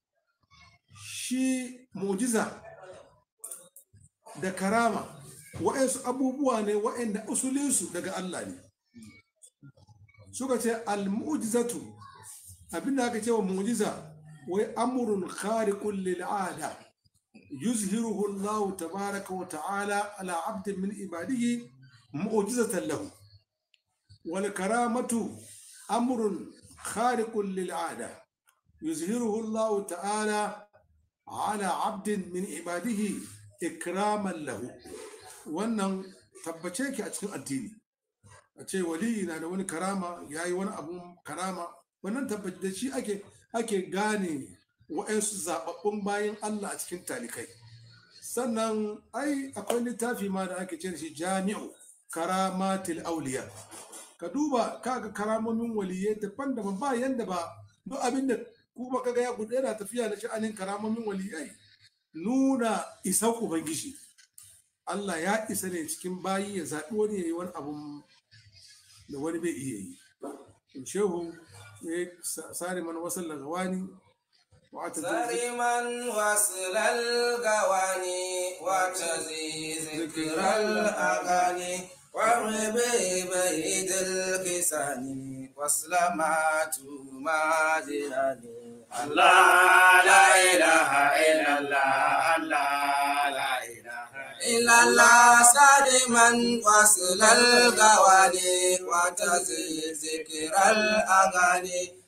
shi mu'jiza da karama wa'yansu abubuwa ne wa'yanda usulinsu daga Allah ne suka ce al-mu'jizatu abin da aka ce wa mu'jiza wai amrun khariqun lil 'ada yuzhiruhu Allah tabaraka wa ta'ala ala 'abdin min ibadihi mu'jizatan lahu wal karamatu amrun khariqun lil 'ada yuzhiruhu Allah ta'ala ala 'abdin min ibadihi ikraman lahu wannan tabbace ki a cikin addini a ce waliyi na da wani karama ya yi wani abun karama wannan tabbaci da shi ake ake gane wa'yansu zaɓaɓɓun bayan Allah a cikin talikai sannan ai akwai littafi ma da ake ce da shi jami'u karamatil auliya ka duba kaga karamomin waliyai daban-daban ba yanda ba duk abin da kuma kaga ya gudu yana tafiya da sha'anin karamomin waliyai nuna isan ubangiji Allah ya isa ne cikin bayi ya zaɓi wani ya yi wani abun da wani bai iya yi shehu ya sare mana wasan lagawani سرما وصل القواني وتزي ذكر الأغاني وعبي بيد الكسان وسلامات ماجراني الله لا إله إلا الله الله لا إله إلا الله سالما وصل القواني وتزي ذكر الأغاني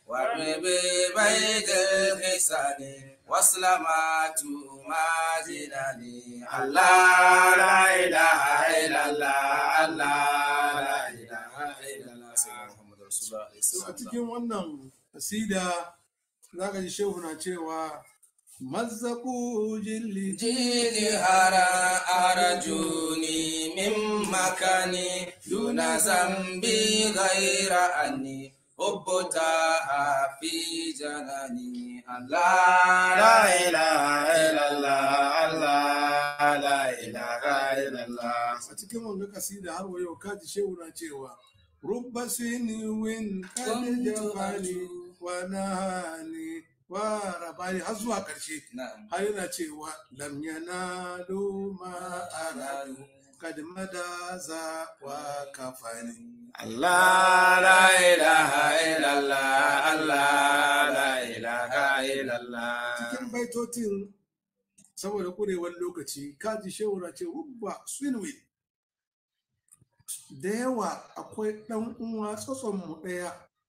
وببيت الحسن وسلامات ما زناني الله لا إله إلا الله الله لا إله إلا الله سيدنا محمد رسول الله عليه So a الصلاة cikin wannan kasida za ka ji shehu na cewa mazzaku jilli جيني هرا أرجوني من مكاني دون ذنبي غير أني حبتها في جناني الله لا إله إلا الله الله لا إله إلا الله a cikin wannan kasida har wa yau kaji shehu na cewa rubba siniwin kad Kuntu jafani wa nahani wa rabani har zuwa karshe نعم har yana cewa lam yanalu ma aradu kad madaza wa kafani الله لا إله إلا الله الله لا إله إلا الله cikin baitotin saboda kurewar lokaci kaji shehu na ce rubba sinwin da yawa akwai ɗan uwa tsotson mu ɗaya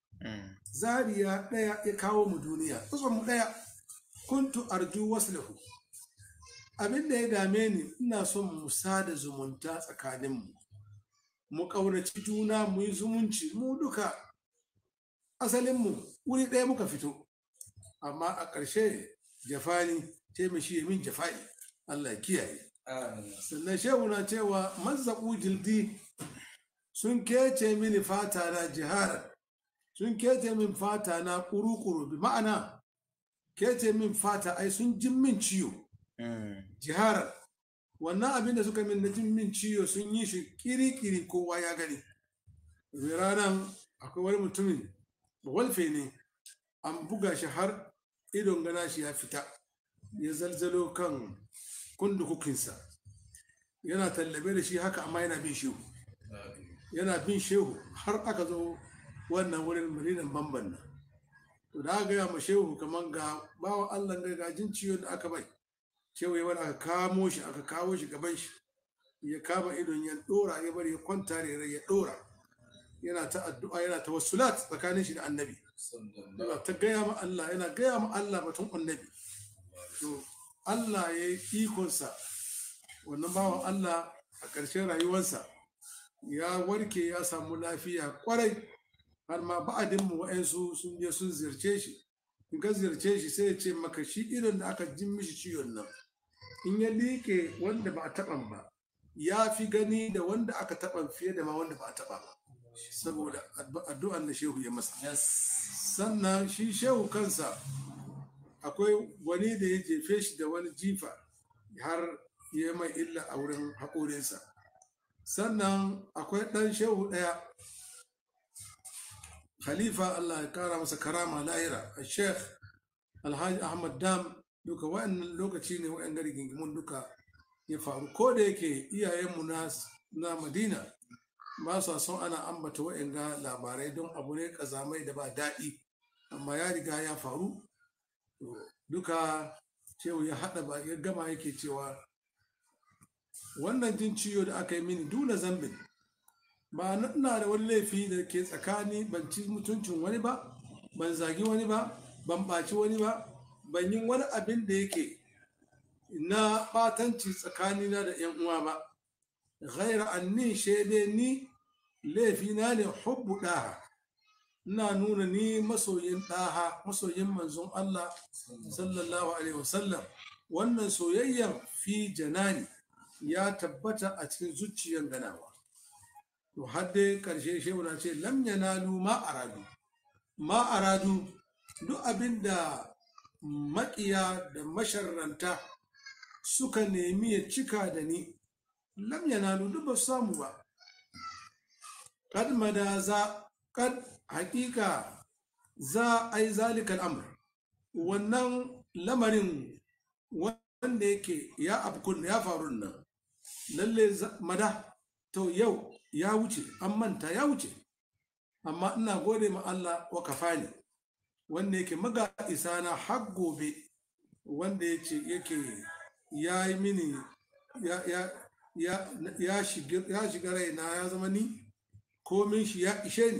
zariya ɗaya ya kawo mu duniya tsotson mu ɗaya kuntu arju waslahu abin da ya dame ni ina son mu sada zumunta tsakaninmu mu ƙaunaci juna mu yi zumunci mu duka asalinmu wuri ɗaya muka fito amma a ƙarshe jafani ce mai shi ya min jafani Allah ya kiyaye آمين sannan shehu na cewa mazzaƙu jildi sun kece mini fata na jiharar sun kece min fata na kuru-kuru bi ma'ana kece min fata ai sun jin min ciwo jiharar wannan abin da suka min na jin min ciwo sun yi shi kiri-kiri kowa ya gani domin ranar akwai wani mutumin walfe ne an buga shi har idon gana shi ya fita ya zalzalo kan kundukukinsa yana tallabe da shi haka amma yana bin shehu yana bin shehu har aka zo wannan wurin marinan bamban nan to da aka gaya ma shehu kamar ga bawan allah ga gajin ciwon da aka bai shehu ya bari aka kamo shi aka kawo shi gaban shi ya kama idon ya dora ya bari ya kwanta da ya dora yana ta addu'a yana ta wasulat tsakanin shi da annabi yana ta gaya ma Allah yana gaya ma Allah batun annabi to Allah ya yi ikonsa wannan bawan Allah a ƙarshen rayuwarsa ya warke ya samu lafiya kwarai har ma ba'adinmu wa'yansu sun je sun ziyarce shi in ka ziyarce shi sai ya ce maka shi irin da aka jin mishi ciwon nan in ya liƙe wanda ba a taɓan ba ya fi gani da wanda aka taɓa fiye da ma wanda ba a taɓa ba saboda addu'an da shehu ya masa sannan shi shehu kansa akwai wani da ya jefe shi da wani jifa har ya mai illa a wurin haƙorinsa sannan akwai ɗan shehu ɗaya khalifa allah ya kara masa karama lahira a sheikh alhaji ahmad dam duka wa'annan lokaci ne wa'yan gari gingimun duka ya faru ko da yake iyayenmu na madina ba sa son ana ambata wa'yan ga labarai don abu ne kazamai da ba daɗi amma ya riga ya faru duka cewa ya haɗa ba ya gama yake cewa wannan jin ciwo da aka yi mini duna zambin ba ina da wani laifi da ke tsakani ban ci mutuncin wani ba ban zagi wani ba ban ɓaci wani ba ban yi wani abin da yake na ɓatanci tsakanina da ‘yan uwa ba ghaira anni shaide ni laifina ne hubbu ɗaha ina nuna ni masoyin ɗaha masoyin manzon Allah sallallahu alaihi wasallam wannan soyayyar fi janani ya tabbata a cikin zuciyar ganawa to har dai karshe shehu na ce lam yanalu ma aradu ma aradu duk abin da maƙiya da masharranta suka nemi ya cika da ni lam yanalu duk ba su samu ba kad madaza kad hakika za a yi zalikan amr wannan lamarin wanda yake ya afkun ya faru nan lalle mada to yau ya wuce an manta ya wuce amma ina gode ma Allah wa kafani wanda yake maga isa na har gobe wanda yake yake ya yi mini ya ya ya ya shiga raina ya zama ni komin shi ya ishe ni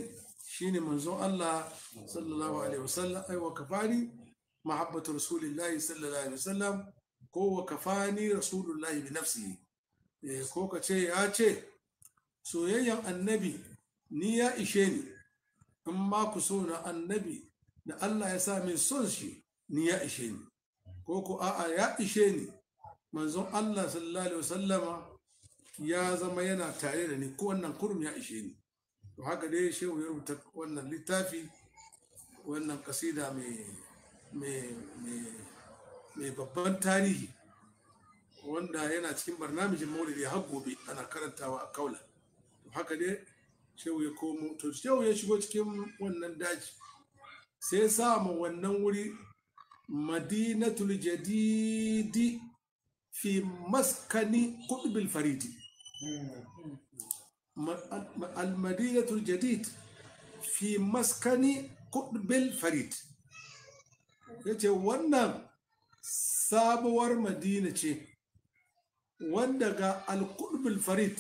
shine manzon Allah sallallahu alaihi wasallam ai wa kafani mahabbatu rasulillahi sallallahu alaihi wasallam ko wa kafani rasulullahi bi nafsihi eh, ko ka ce ya ce soyayyan annabi ni ya ishe ni in ma ku so na annabi da Allah ya sa min son shi ni ya ishe ni ko ku a'a ya ishe ni manzon Allah sallallahu alaihi wasallama ya zama yana tare da ni ko wannan kurum ya ishe ni to haka dai shehu ya rubuta wannan littafi wannan kasida mai mai mai mai babban tarihi wanda yana cikin barnamijin maulidi har gobe ana karantawa a kaula to haka dai shehu ya komo to shehu ya shigo cikin wannan daji sai ya sa ma wannan wuri madinatul jadidi fi maskani qutbil faridi المدينة الجديد في مسكن قطب الفريد yace wannan sabuwar madina ce wanda ga alkudbul farid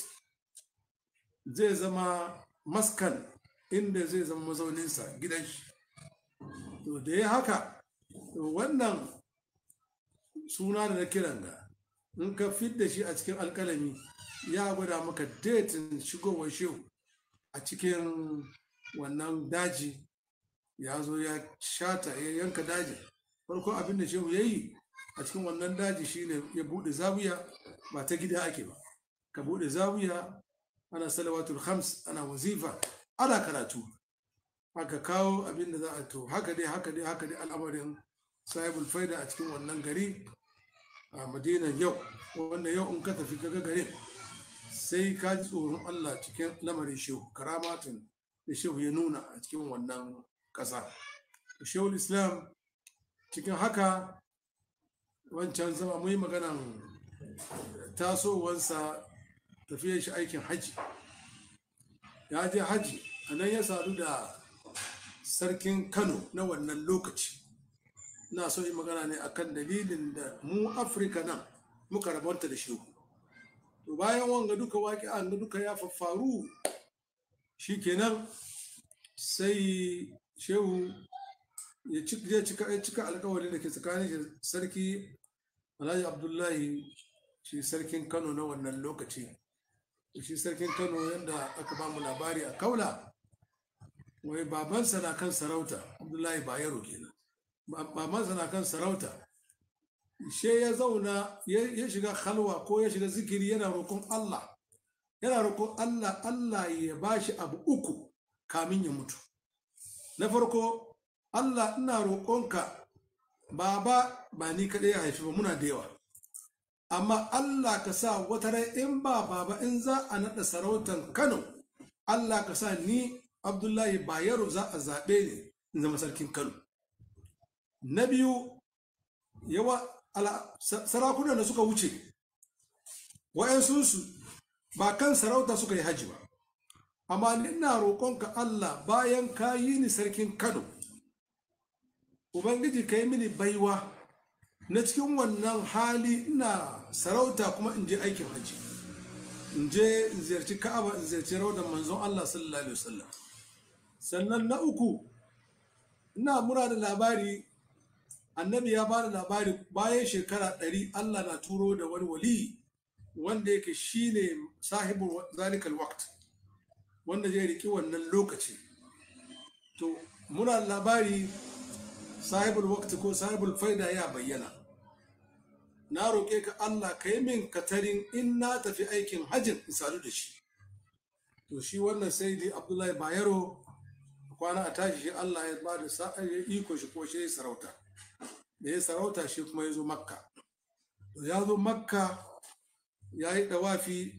zai zama maskan inda zai zama mazauninsa gidan shi to da ya haka to wannan suna da na kiran ga in ka fidda shi a cikin alkalami ya gwada maka datin shigowar shehu a cikin wannan daji ya zo ya shata ya yanka daji farko abin da shehu ya yi a cikin wannan daji shine ya bude zawiya ba ta gida ake ba ka bude zawiya ana salawatul khams ana wazifa ana karatu aka kawo abin da za a to haka dai haka dai haka dai al'amarin sahibul faida a cikin wannan gari a madinan yau wanda yau in ka tafi kaga garin sai ka ji tsoron Allah cikin lamarin shehu karamatin da shehu ya nuna a cikin wannan ƙasa shehu islam cikin haka wancan zama mai maganan tasowansa tafiyar shi aikin haji ya je haji a nan ya sadu da sarkin kano na wannan lokaci na so yi magana ne akan dalilin da mu afirka nan muka rabanta da shehu to bayan wanga duka waƙi an duka ya faffaru shikenan sai shehu ya cika ya cika alƙawarin da ke tsakanin shi sarki alhaji abdullahi shi sarkin kano na wannan lokaci shi sarkin kano yadda aka ba mu labari a kaula wai babansa na kan sarauta abdullahi bayero kenan babansa na kan sarauta she ya zauna ya shiga halwa ko ya shiga zikiri yana roƙon Allah yana roƙon Allah Allah ya bashi abu uku kamin ya mutu na farko Allah ina roƙonka baba ba ni kaɗai ya haifi ba muna da yawa amma Allah ka sa wata rai in ba baba in za a naɗa sarautan Kano Allah ka sa ni Abdullahi Bayero za a zaɓe ni in zama sarkin Kano na biyu yawa sarakunan da suka wuce wa'yansunsu ba kan sarauta suka yi haji ba amma ina roƙonka Allah bayan ka yi ni sarkin Kano Ubangiji ka yi mini baiwa na cikin wannan hali ina sarauta kuma in je aikin haji in je in ziyarci Ka'aba in ziyarci raudan manzon Allah sallallahu alaihi wasallam sannan na uku ina mura da labari annabi ya bada labari bayan shekara ɗari Allah na turo da wani wali wanda yake shine sahibul zalikal waqt wanda zai riki wannan lokaci to muna labari sahibul waqt ko sahibul faida ya bayyana na roƙe ka Allah ka yi min katarin in na tafi aikin hajjin in sadu da shi to shi wannan sai dai Abdullahi Bayero kwana a tashi shi Allah ya ba da sa'ar iko shi ko shi sarauta da ya sarauta shi kuma ya zo makka ya zo makka ya yi dawafi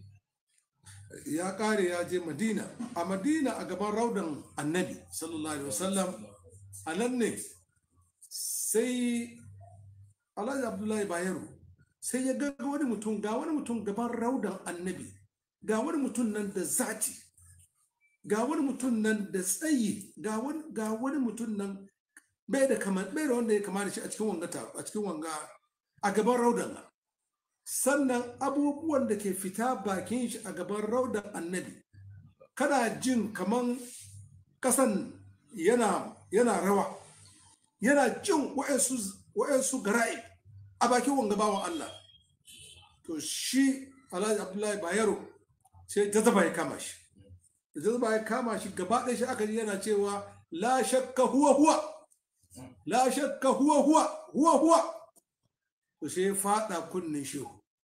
ya kare ya je madina a madina a gaban raudan annabi sallallahu alaihi wasallam a nan ne sai alhaji abdullahi bayero sai ya ga wani mutum ga wani mutum gaban raudan annabi ga wani mutum nan da zati ga wani mutum nan da tsayi ga wani mutum nan bai da kamar bai da wanda ya kama da shi a cikin wanga a cikin wanga a gaban raudan sannan abubuwan da ke fita bakin shi a gaban raudan annabi kana jin kaman kasan yana yana rawa yana jin wa'ansu wa'ansu gara'i a bakin wanga bawan Allah to shi Alhaji Abdullahi Bayero sai jazaba ya kama shi da jazaba ya kama shi gaba ɗaya shi aka ji yana cewa la shakka huwa huwa la shakka huwa huwa huwa huwa to sai ya fada kunnin shehu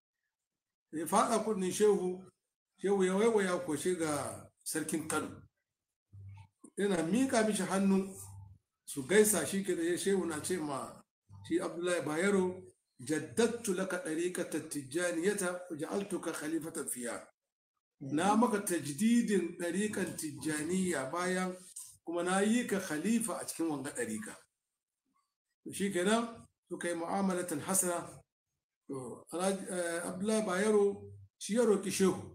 ya fada kunnin shehu shehu ya waiwaya ko shi ga sarkin Kano yana mika mishi hannu su gaisa shi ke da ya shehu na ce ma shi Abdullahi Bayero jaddattu laka ɗariƙatar tijjaniyata ja'altuka khalifatan fiya na maka tajdidin ɗariƙan tijjaniya bayan kuma na yi ka khalifa a cikin wanga ɗariƙa to shi kenan suka yi mu'amalatan hasana to abdullahi bayero shi ya roƙi shehu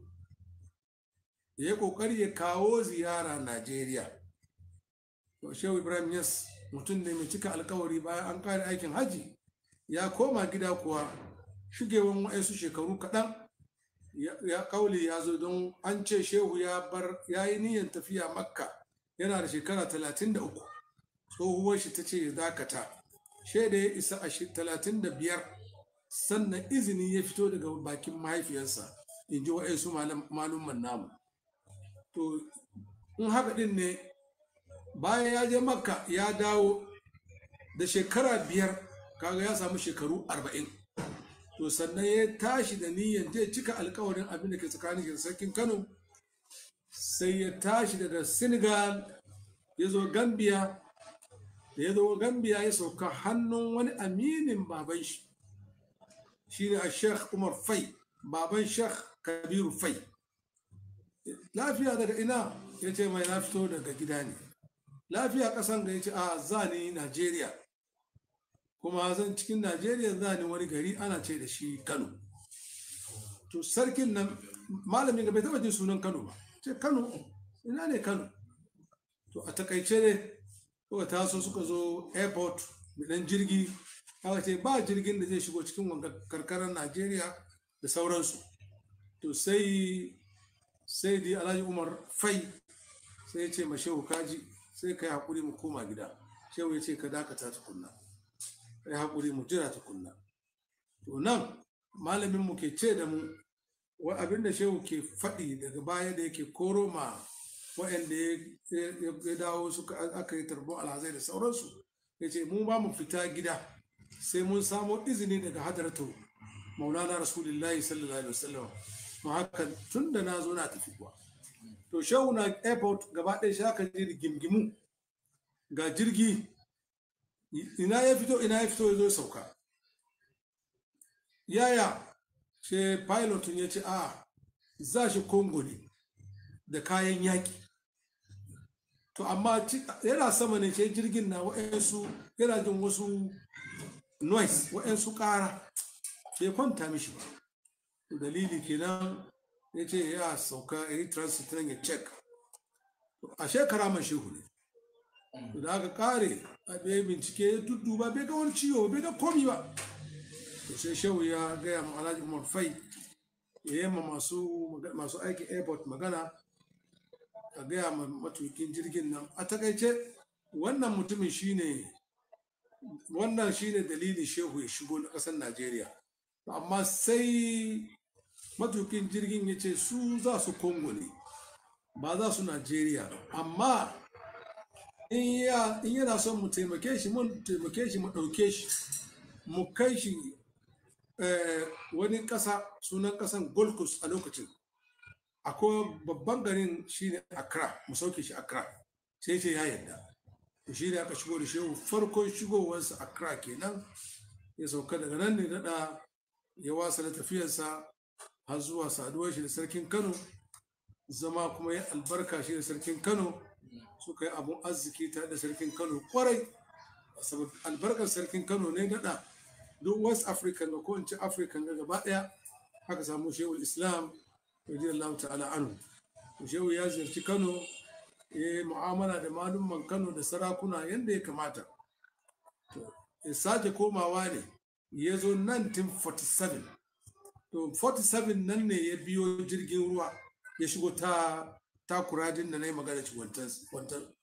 ya yi ƙoƙari ya kawo ziyara najeriya to shehu ibrahim yas mutum ne mai cika alkawari bayan an ƙare aikin hajji ya koma gida kuwa shigewan wa'ansu shekaru kaɗan ya kauli ya zo don an ce shehu ya bar ya yi niyyar tafiya makka yana da shekara 33 tsohuwar shi ta ce ya dakata shaida ya isa a 35 sannan izini ya fito daga bakin mahaifiyarsa in ji wa'ansu malumman namu to in haka din ne bayan ya je makka ya dawo da shekara biyar kaga ya samu shekaru arba'in to sannan ya tashi da niyyar zai cika alkawarin abin da ke tsakanin da sarkin kano sai ya tashi daga senegal ya zo gambia da ya zo gambia ya sauka hannun wani aminin baban shi shi ne a sheikh umar fai baban sheikh kabiru fai lafiya daga ina ya ce mai na fito daga gida ne lafiya kasan ga ya ce a zani najeriya kuma zan cikin najeriya za ni wani gari ana ce da shi kano to sarkin nan malamin ga bai taba jin sunan kano ba ce kano ina ne kano to a takaice ne suka taso suka zo airport dan jirgi aka ce ba jirgin da zai shigo cikin wanga karkarar najeriya da sauransu to sai sai dai alhaji umar fai sai ya ce ma shehu kaji sai ka yi haƙuri mu koma gida shehu ya ce ka dakata tukunna ya haƙuri mu jira tukunna to nan malamin mu ke ce da mu wa abin da shehu ke faɗi daga baya da yake koro ma waɗanda ya dawo suka aka yi tarbon alhazai da sauransu ya ce mu ba mu fita gida sai mun samo izini daga hadaratu maulana rasulullahi sallallahu alaihi wasallam ma haka tun da na zo na tafi kuwa to shehu na airport gaba ɗaya shi aka ji gimgimu ga jirgi ina ya fito ina ya fito ya zo sauka yaya ce pilotin ya ce a za shi congo ne da kayan yaƙi to amma yana sama ne ce jirgin na wa'yansu yana jin wasu noise wa'yansu ƙara bai kwanta mishi ba dalili kenan ya ce ya sauka ya yi transit nan ya check a shekara man shehu ne da aka kare a bai bincike ya dudduba bai ga wani ciwo bai ga komi ba to sai shehu ya gaya ma alhaji umar fai ya yi ma masu aikin airport magana a gaya ma matukin jirgin nan a takaice wannan mutumin shine wannan shine dalilin shehu ya shigo na ƙasar najeriya amma sai matukin jirgin ya ce su za su kongo ne ba za su najeriya amma in yana son mu taimake shi mun taimake shi mu ɗauke shi mu kai shi wani ƙasa sunan ƙasan gold coast a lokacin akwai babban garin shine accra mu sauke shi accra sai ce ya yarda to shi ne aka shigo da shehu farkon shigowarsa accra kenan ya sauka daga nan ne daɗa ya wasa da tafiyarsa har zuwa saduwar shi da sarkin kano zama kuma ya albarka shi da sarkin kano suka yi abun arziki tare da sarkin kano kwarai saboda albarkar sarkin kano ne daɗa duk west african da ko in ce african ga gaba ɗaya haka samu shehu islam radiyallahu ta'ala anhu shehu ya ziyarci kano ya yi mu'amala da malumman kano da sarakuna yadda ya kamata ya sake komawa ne ya zo 1947 to 47 nan ne ya biyo jirgin ruwa ya shigo ta takurajin da na yi magana ci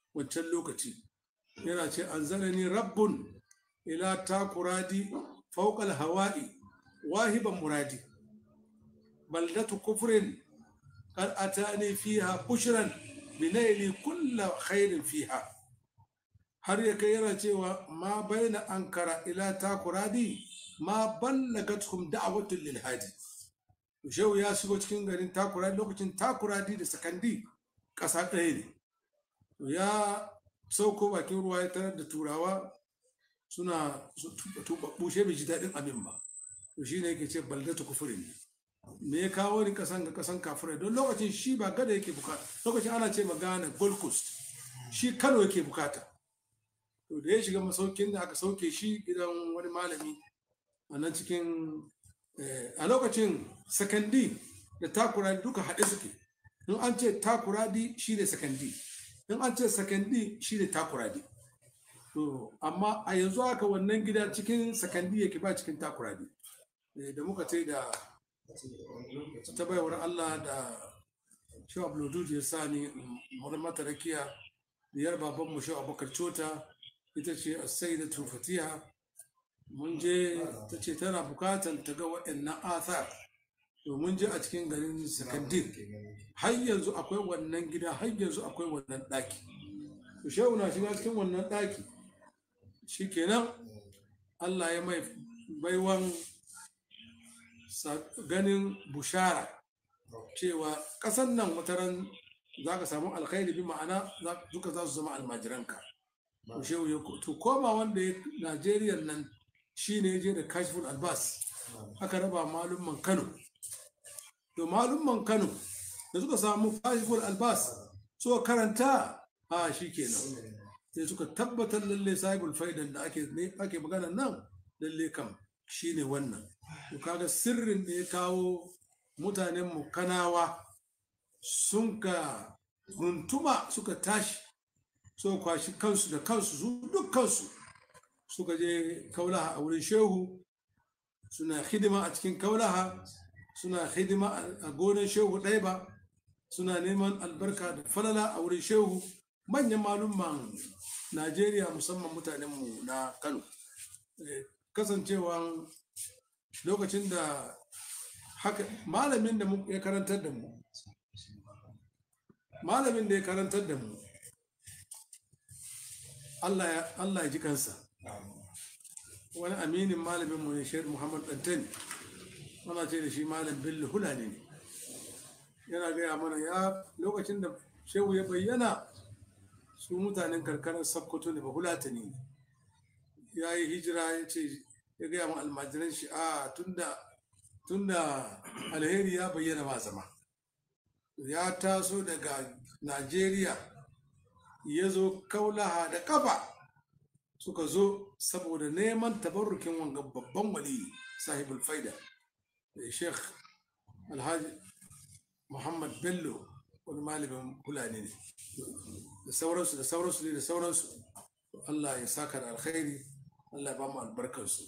wancan lokaci yana ce an zanani rabbun ila takuradi fauƙal hawa'i wahiban muradi baldatu kufrin قد أتاني فيها بشرا بنيل كل خير فيها har ya kai yana cewa ma baina ankara ila takuradi ma ballagathum da'watul lil hadi shehu ya shigo cikin garin takuradi lokacin takuradi da sakandi ƙasa ɗaya ne ya sauko bakin ruwa ya tarar da turawa suna tubabbu she bai ji daɗin abin ba to shine yake ce baldatu kufurin ne me ya kawo ni kasan ga kasan kafirai don lokacin shi ba gada yake bukata lokacin ana ce magana gold coast shi kano yake bukata to da ya shiga masaukin da aka sauke shi gidan wani malami a nan cikin a lokacin sakandi da takuradi duka haɗe suke in an ce takuradi shi ne sakandi in an ce sakandi shi ne takuradi to amma a yanzu haka wannan gida cikin sakandi yake ba cikin takuradi da muka ce da ta baiwar Allah da shi Abdul ya sa ni mata rakiya diyar baban mu shi Abubakar Cota ita ce As-Sayyidatu Fatiha mun je ta ce tana bukatan ta ga waɗannan athar to mun je a cikin garin Sakandin har yanzu akwai wannan gida har yanzu akwai wannan ɗaki to shehu na shiga cikin wannan ɗaki shikenan Allah ya mai baiwan ganin bushara cewa ƙasan nan wataran za ka samu alkhairi bi ma'ana duka za su zama almajiranka shehu ya to koma wanda ya najeriya nan shi ne je da kashiful albas aka raba malumman kano to malumman kano da suka samu kashiful albas suka karanta a shi kenan sai suka tabbatar lalle sahibul faidan da ake ake magana nan lalle kam shine wannan to kaga sirrin da ya kawo mutanen mu kanawa sun ka runtuma suka tashi so kwashi kansu da kansu su dukkansu suka je kaulaha a wurin shehu suna hidima a cikin kaulaha suna hidima a gonan shehu ɗaya ba suna neman albarka da falala a wurin shehu manyan malumman najeriya musamman mutanenmu na kano kasancewa lokacin da haka malamin da ya karantar da mu malamin da ya karantar da mu Allah ya ji kansa wani aminin malamin mu ne shehar muhammad dantani mana ce da shi malam bello hulani ne yana gaya mana ya lokacin da shehu ya bayyana su mutanen karkarar sakkwato ne ba hulatani ne ya yi hijira ya ce ya gaya ma almajiran shi a tunda tunda alheri ya bayyana ba zama ya taso daga najeriya ya zo kaulaha da kafa suka zo saboda neman tabarrukin wanga babban wali sahibul faida da sheikh alhaji muhammad bello wani malamin fulani ne da sauransu da sauransu ne da sauransu allah ya saka da alkhairi allah ya ba mu albarkarsu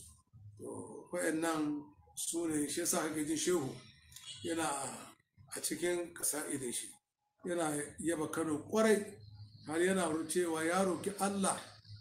nan su ne shi yasa kake jin shehu yana a cikin kasa'idin shi yana yaba kano kwarai har yana cewa ya roki allah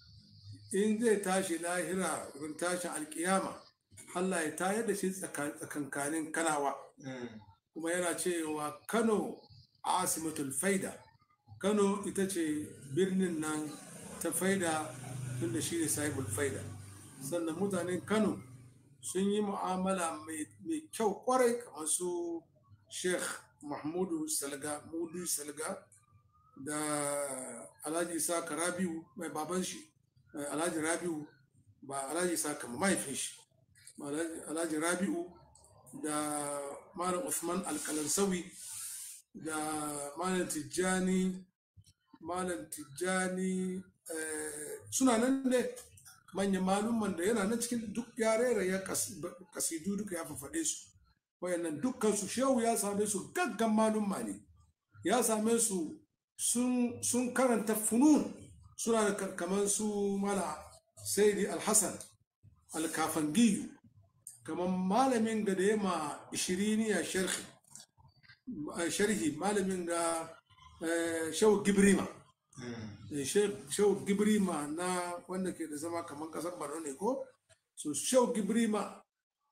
in zai tashi lahira wurin tashin alkiyama allah ya tayar da shi tsakankanin kanawa kuma yana cewa kano asimatul faida kano ita ce birnin nan ta faida tunda shi ne sahibul faida sannan mutanen kano sun yi mu'amala mai kyau kwarai kamar su sheikh mahmudu salga mudu salga da alhaji isa rabiu mai baban shi alhaji rabiu ba alhaji isa kama mahaifin shi alhaji rabiu da malam usman alkalansawi da malam tijjani malam tijjani suna nan ne manyan malumman da yana nan cikin duk yarera ya kasidu duka ya fafaɗe su wayannan dukkan su shehu ya same su gaggan malumma ne ya same su sun karanta funun suna da kamar su mala saidi alhassan alkafangiyu kamar malamin ga da ya ma ishiriniya sharhi malamin ga shehu gibrima Eh, Sheikh Shehu Gibrima na wanda ke da zama kamar kasar Borno ne ko so Shehu Gibrima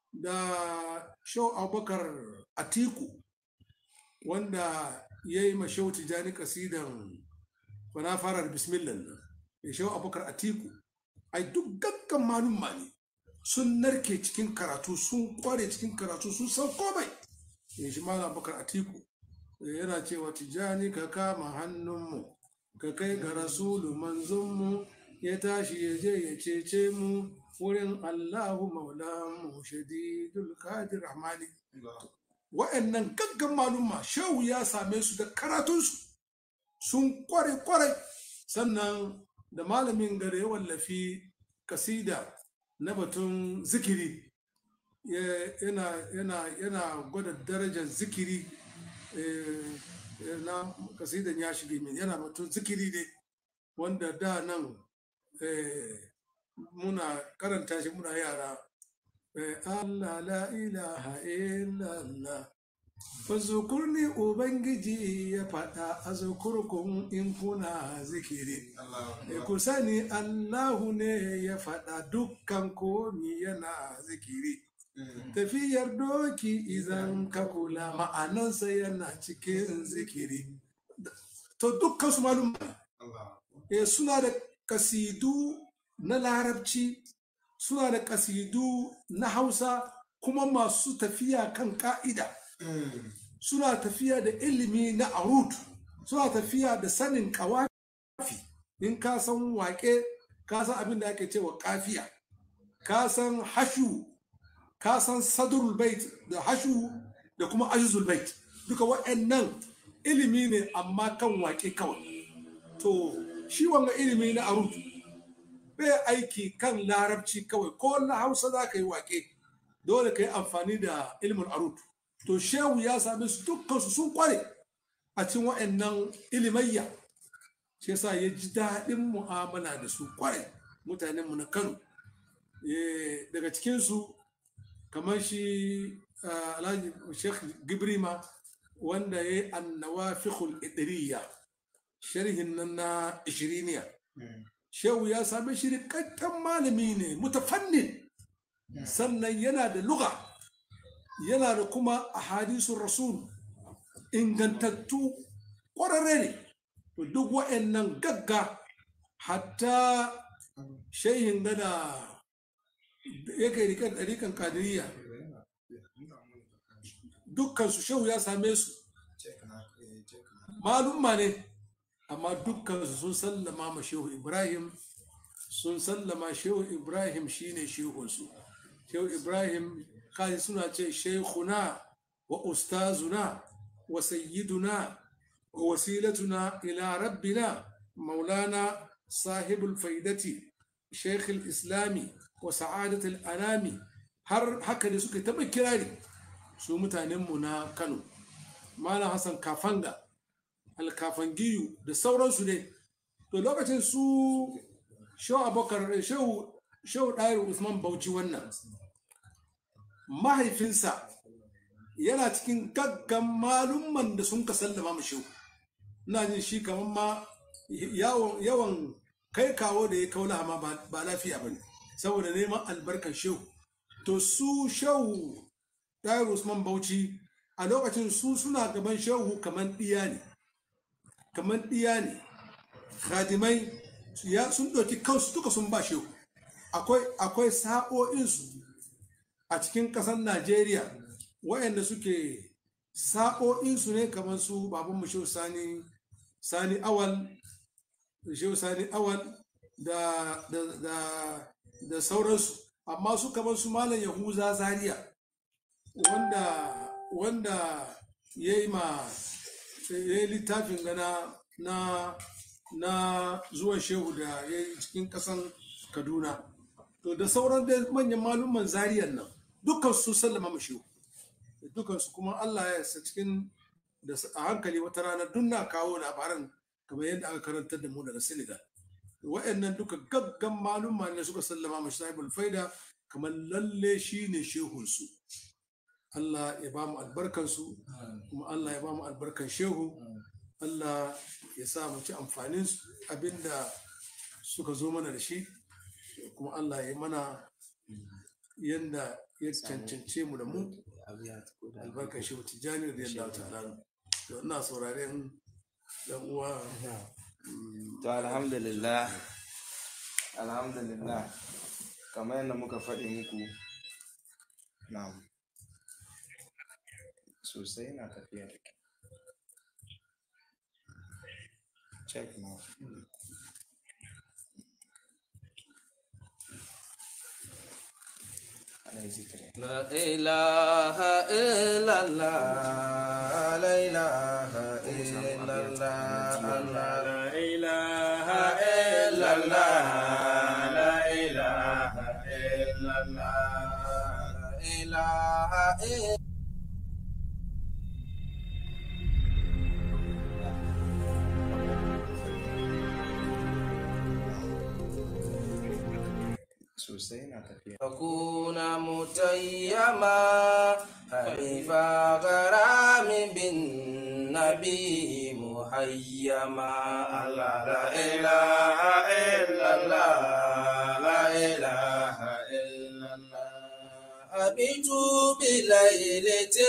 da Shehu Abubakar Atiku wanda ya yi ma Shehu Tijani kasidan fana fara da bismillah nan ya Shehu Abubakar Atiku ai duk gaggan malumma ne sun narke cikin karatu sun kware cikin karatu sun san komai ya shi malam Abubakar Atiku yana cewa Tijani ka kama hannunmu ka kai ga rasulu manzonmu ya tashi ya je ya cece mu wurin Allahu maulamu shadidul qadir rahmani wa'annan gaggan malumma shehu ya same su da karatunsu sun kware kware sannan da malamin gare ya wallafi kasida na batun zikiri ya- yana yana yana gwada darajar zikiri eh, eh, na kasidan ya shige min yana batun zikiri ne wanda da nan eh, muna karanta shi muna yara eh, Allah la ilaha illallah Fazukurni Ubangiji ya faɗa a zukurkun in kuna zikiri. E ku sani Allahu ne ya faɗa dukkan komi yana zikiri. Tafiyar doki izan ka kula ma'anansa yana cikin zikiri. To dukkan su malum e suna da kasidu na larabci, suna da kasidu na hausa kuma masu tafiya kan ka'ida. suna tafiya da ilimi na arut suna tafiya da sanin kawafi in ka san waƙe ka san abin da ake cewa kafiya ka san hashu ka san sadrul bait da hashu da kuma ajzul bait duka waɗannan ilimi ne amma kan waƙe kawai to shi wanga ilimi na arut bai aiki kan larabci kawai ko na hausa za ka yi waƙe dole ka yi amfani da ilimin arut to shehu ya same su dukkansu sun kware a cikin wa'annan ilimayya shi yasa ya ji daɗin mu'amala da su kware mutanenmu na kano Eh, daga cikinsu kamar shi ah, alhaji sheikh gibrima wanda ya yi annawafihul idriya sharhin nan na ishiriniya shehu ya same shi rikakken malami ne mutafannin sannan yana da luga yana da kuma ahadisun rasul ingantattu ƙwararre ne to duk wa'annan gagga hatta shehin gada yake rikan ɗarikan kadiriya dukkansu shehu ya same su malumma ne amma dukkansu sun sallama ma shehu ibrahim sun sallama shehu ibrahim shine shehunsu shehu ibrahim kai suna ce sheikhuna wa ustazuna wa sayyiduna wa wasilatuna ila rabbina maulana sahibul faidati sheikh islami wa sa'adatul anami har haka ne suka taɓa kirari su mutanenmu na kano malam hassan kafanga alkafangiyu da sauransu ne to lokacin su shehu abokar shehu shehu ɗayar usman bauchi wannan mahaifinsa yana cikin gaggan malumman da sun ka sallama mu shehu ina jin shi kamar ma yawan yawan kai kawo da ya kaula ma ba ba lafiya ba ne saboda neman albarkar shehu to su shehu ɗayar usman bauchi a lokacin su suna gaban shehu kamar ɗiya ne kamar ɗiya ne khadimai ya sun ɗauki kansu duka sun ba shehu akwai akwai sa'o'insu a cikin ƙasar najeriya waɗanda suke sa'o'insu ne kamar su babanmu shehu sani sani awal shehu sani awal da da da da sauransu amma su kamar su malam yahuza zaria wanda wanda ya yi ma ya yi littafin gana na na zuwan shehu da ya yi cikin kasan kaduna to da sauran da manyan malumman zariyan nan dukkan su sallama ma shehu dukkan su kuma allah ya yasa cikin da a hankali wata rana duk na kawo labaran kamar yadda aka karantar da mu daga senegal wa'annan duka gaggan malumma ne suka sallama ma sahibul faida kamar lalle shi ne shehunsu Allah ya ba mu albarkansu kuma Allah ya ba mu albarkan shehu Allah ya sa mu ci amfanin abinda suka zo mana da shi kuma Allah ya mana yanda ya cancance mu da mu albarkar shi tijjani da yadda ta'ala to ina sauraren dan uwa to alhamdulillah alhamdulillah kamar yadda muka faɗi muku na sosai na tafiya da kyau check now ana yi zikiri لا إله إلا الله لا إله إلا الله لا إله إلا الله لا إله إلا الله لا إله إلا sosai na tafiya أكون متيما حليف غرام بالنبي مهيما الله لا إله إلا الله لا إله إلا الله أبيت بليلة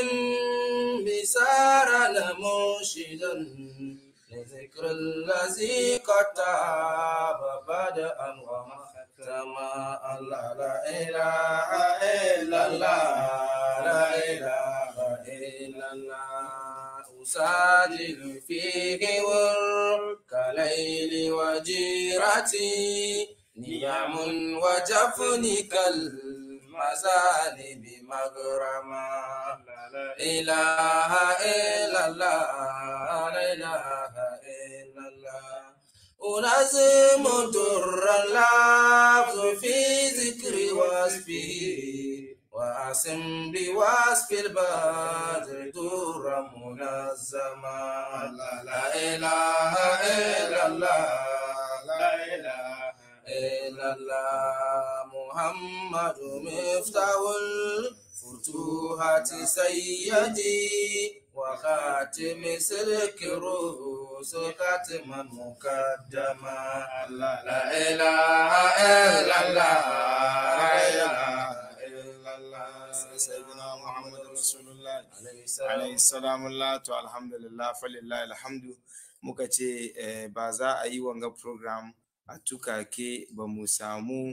بسارا مرشدا لذكر الذي كتاب بدءا وختما الله لا إله إلا الله لا إله إلا الله أساجد فيه ورك ليل وجيرتي نيام وجفني كالمزالب مغرما لا إله إلا الله لا إله إلا الله أنظم در اللفظ في ذكر وصفه وأسم بوصف البدر در منظما لا إله إلا الله لا إله إلا الله محمد مفتاح الفتوحات سيدي وخاتم سلك الرؤوس خاتما مقدما لا إله إلا الله لا إله إلا الله سيدنا محمد رسول الله عليه السلام alayhi salamullah to alhamdulillah falillah alhamdu muka ce eh, ba za a yi wanga program a tukake ba mu samu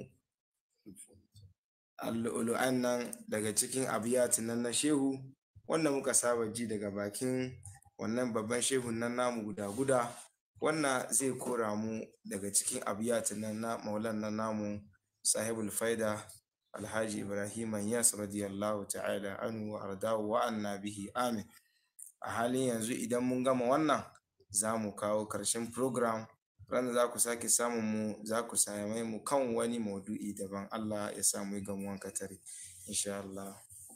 al'ulu'an nan daga cikin abiyatin nan na shehu wanda muka saba ji daga bakin wannan babban shehun nan namu guda guda wannan zai kora mu daga cikin abiyatin nan na maulan nan namu sahibul faida alhaji ibrahim yas radiyallahu ta'ala anhu wa ardahu wa anna bihi amin a halin yanzu idan mun gama wannan za mu kawo karshen program ranar za ku sake samun mu za ku same mu kan wani maudu'i daban allah ya samu yi gamuwan katare insha allah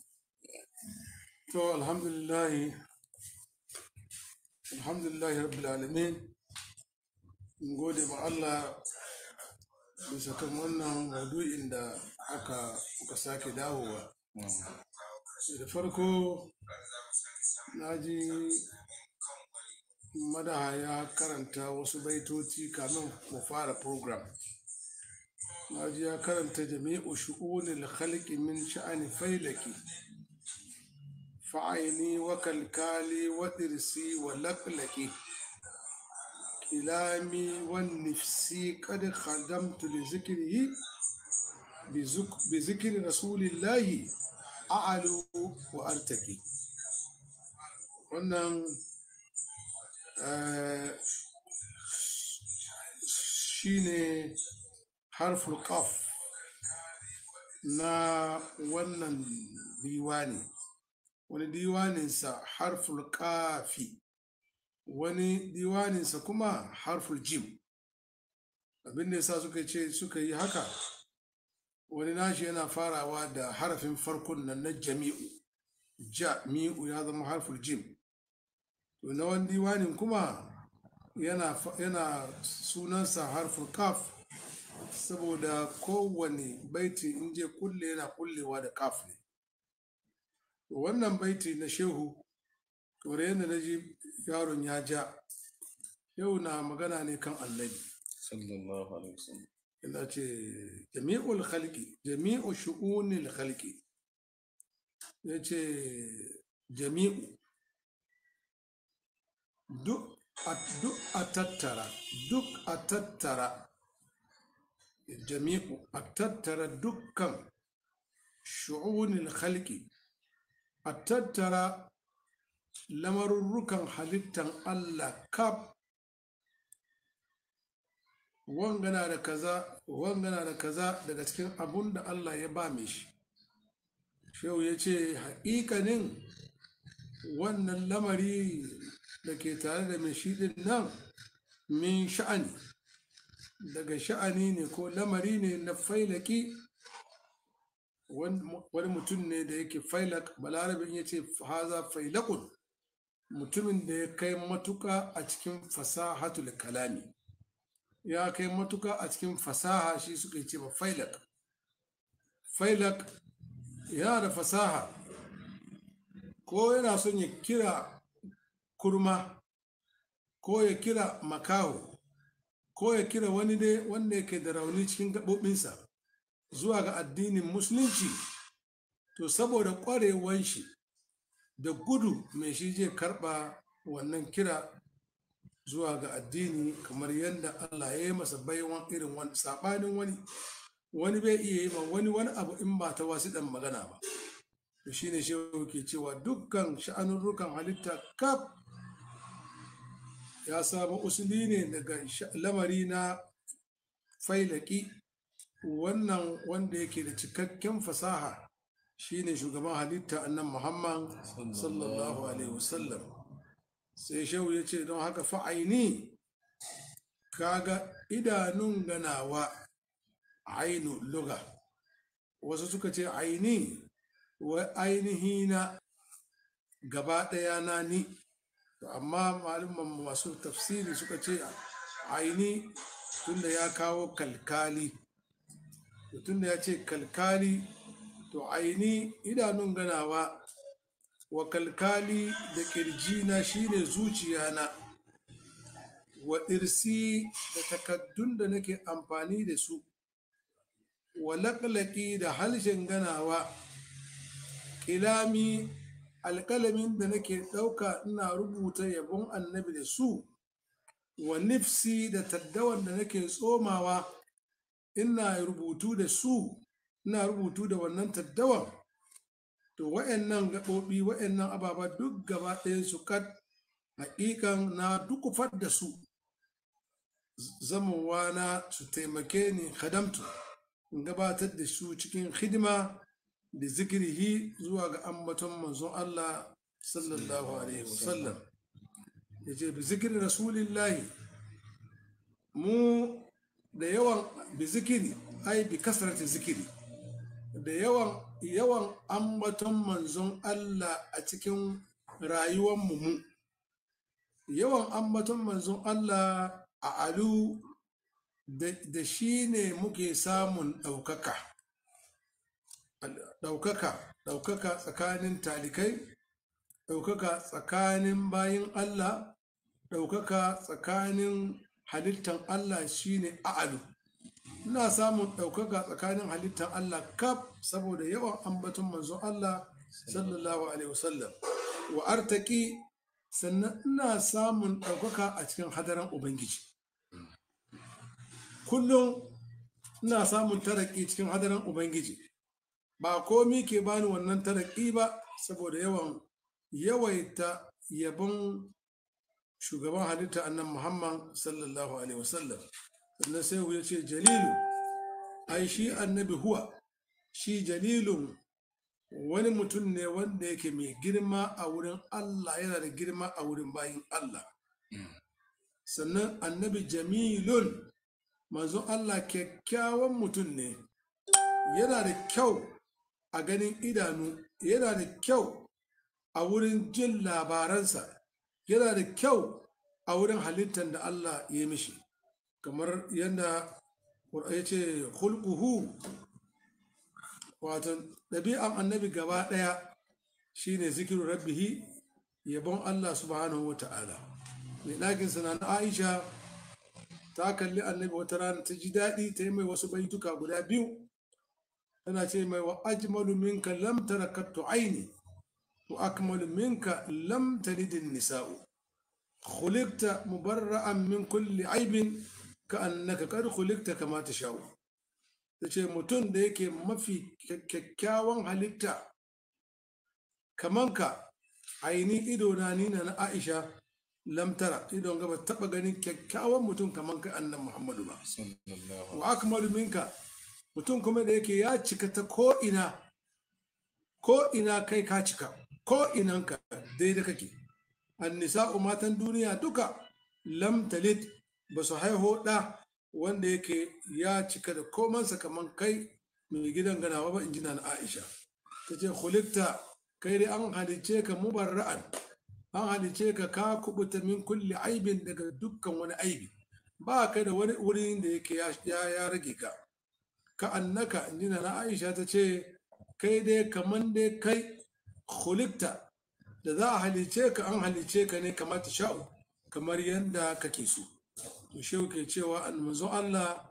to alhamdulillah alhamdulillah rabbil alamin mun gode ma Allah bisa kan wannan maudu'in da aka aka sake dawowa da farko na ji madaha ya karanta wasu baitoci kamin mu fara program na ji ya karanta jami'u shu'unil khalqi min sha'ani failaki fa'aini wa kalkali wa dirsi wa laklaki kilami wa nifsi kad khadamtu li zikrihi bi zikri rasulillahi a'alu wa artaki wannan eh, shine harful qaf na wannan diwani wani diwaninsa harful kafi wani diwaninsa kuma harful jim abin da yasa suka ce suka yi haka wani nashi yana farawa da harafin farkon nan na jami'u jami'u ya zama harful jim to na wani diwanin kuma yana, fa- yana sunansa harful kaf saboda kowane baiti in je kulle yana kullewa da kaf ne wannan baiti na shehu kamar yadda na ji yaron ya ja yau na magana ne kan annabi sallallahu alaihi wasallam ina ce jami'ul khalqi jami'u shu'unil khalqi ya ce jami'u duk a duk a tattara duk a tattara jami'u a tattara dukkan shu'unil khalqi a tattara lamarurrukan halittan Allah kaf wangana da kaza wangana da kaza daga cikin abun da Allah ya ba mai shi shehu ya ce haƙiƙanin wannan lamari da ke tare da mai shi ɗin nan min sha'ani daga sha'ani ne ko lamari ne na failaki wani mutum ne da yake failak balarabin ya ce haza failakun mutumin da ya kai matuka a cikin fasahatul kalami ya kai matuka a cikin fasaha shi suka ce ba failak failak yana da fasaha ko yana son ya kira kurma ko ya kira makaho ko ya kira wani dai wanda yake da rauni cikin gaɓoɓinsa zuwa ga addinin musulunci to saboda ƙwarewan shi da gudu mai shi zai karɓa wannan kira zuwa ga addini kamar yadda Allah ya yi masa baiwan irin wani saɓanin wani wani bai iya yi ma wani wani abu in ba ta wasu ɗan magana ba to shine shehu ke cewa dukkan sha'anurrukan halitta kaf ya samu usuli ne daga lamari na failaki wannan wanda yake da cikakken fasaha shine shugaban halitta annan muhammad sallallahu alaihi wasallam sai shehu ya ce don haka fa'aini kaga idanun ganawa ainu luga wasu suka ce aini wa ainihi na gaba ɗaya na ni amma malumman masu tafsiri suka ce aini tunda ya kawo kalkali tunda ya ce kalkali to aini idanun ganawa wa kalkali da kirjina shine zuciyana wa irsi da takaddun da nake amfani da su wa laƙlaƙi da harshen ganawa kilami alƙalamin da nake ɗauka ina rubuta yabon annabi da su wa nifsi da taddawan da nake tsomawa ina rubutu da su ina rubutu da wannan taddawan to wa'annan gaɓoɓi wa'annan ababa duk gaba ɗayan su kad haƙiƙan na dukufar da su zamowa na su taimake ni hadamtu in gabatar da su cikin hidima da zikirihi zuwa ga ambaton manzon Allah sallallahu alaihi wasallam ya ce bi zikirin rasulillahi mu da yawan bi zikiri ai bi kasarati zikiri da yawan yawan ambaton manzon Allah a cikin rayuwar mu yawan ambaton manzon Allah a alu da shi ne muke samun ɗaukaka ɗaukaka ɗaukaka tsakanin talikai ɗaukaka tsakanin bayin Allah ɗaukaka tsakanin halittan Allah shine a'alu ina samun ɗaukaka tsakanin halittan Allah kaf saboda yawan ambaton manzon Allah sallallahu alaihi wasallam wa artaki sannan ina samun ɗaukaka a cikin hadaran ubangiji kullum ina samun taraki cikin hadaran ubangiji ba komi ke bani wannan taraki ba saboda yawan yawaita yabon shugaban halitta annan muhammad sallallahu alaihi wasallam sannan sai ya ce jalilu ai shi annabi huwa shi jalilun wani mutum ne wanda yake mai girma a wurin allah yana da girma a wurin bayin allah sannan annabi jamilun manzon allah kyakkyawan mutum ne yana da kyau a ganin idanu yana da kyau a wurin jin labaransa yana da kyau a wurin halittar da Allah ya mishi kamar yadda ya ce hulkuhu wato ɗabi'an annabi gaba ɗaya shine zikirin rabbihi yabon Allah subhanahu wa ta'ala mai ɗakinsa na aisha ta kalli annabi wata rana ta ji daɗi ta yi mai wasu baituka guda biyu tana ce mai wa ajmalu minka lam tarakattu aini wa akmalu minka lam talidin nisa'u khuliqta mubarra'an min kulli aibin ka annaka qad khuliqta kama tasha'u tace mutum da yake mafi kyakkyawan halitta kaman ka aini ido na nina na Aisha lam tara idon gaba taba ganin kyakkyawan mutum kaman ka annan Muhammadu ba wa akmalu minka mutum kuma da yake ya cika ta ko ina ko ina kai ka cika ko inanka daidai kake annisa'u matan duniya duka lam talid ba su haiho ɗa wanda yake ya cika da komansa kamar kai mai gidan ganawa ba in ji na aisha ta ce hulikta kai dai an halice ka mubarra'an an halice ka ka kubuta min kulli aibin daga dukkan wani aibi ba ka da wani wurin da yake ya rage ka ka annaka in ji na aisha ta ce kai dai kamar dai kai hulikta da za a halice ka an halice ka ne kamar ta sha'u kamar yadda kake so to shehu ke cewa manzo Allah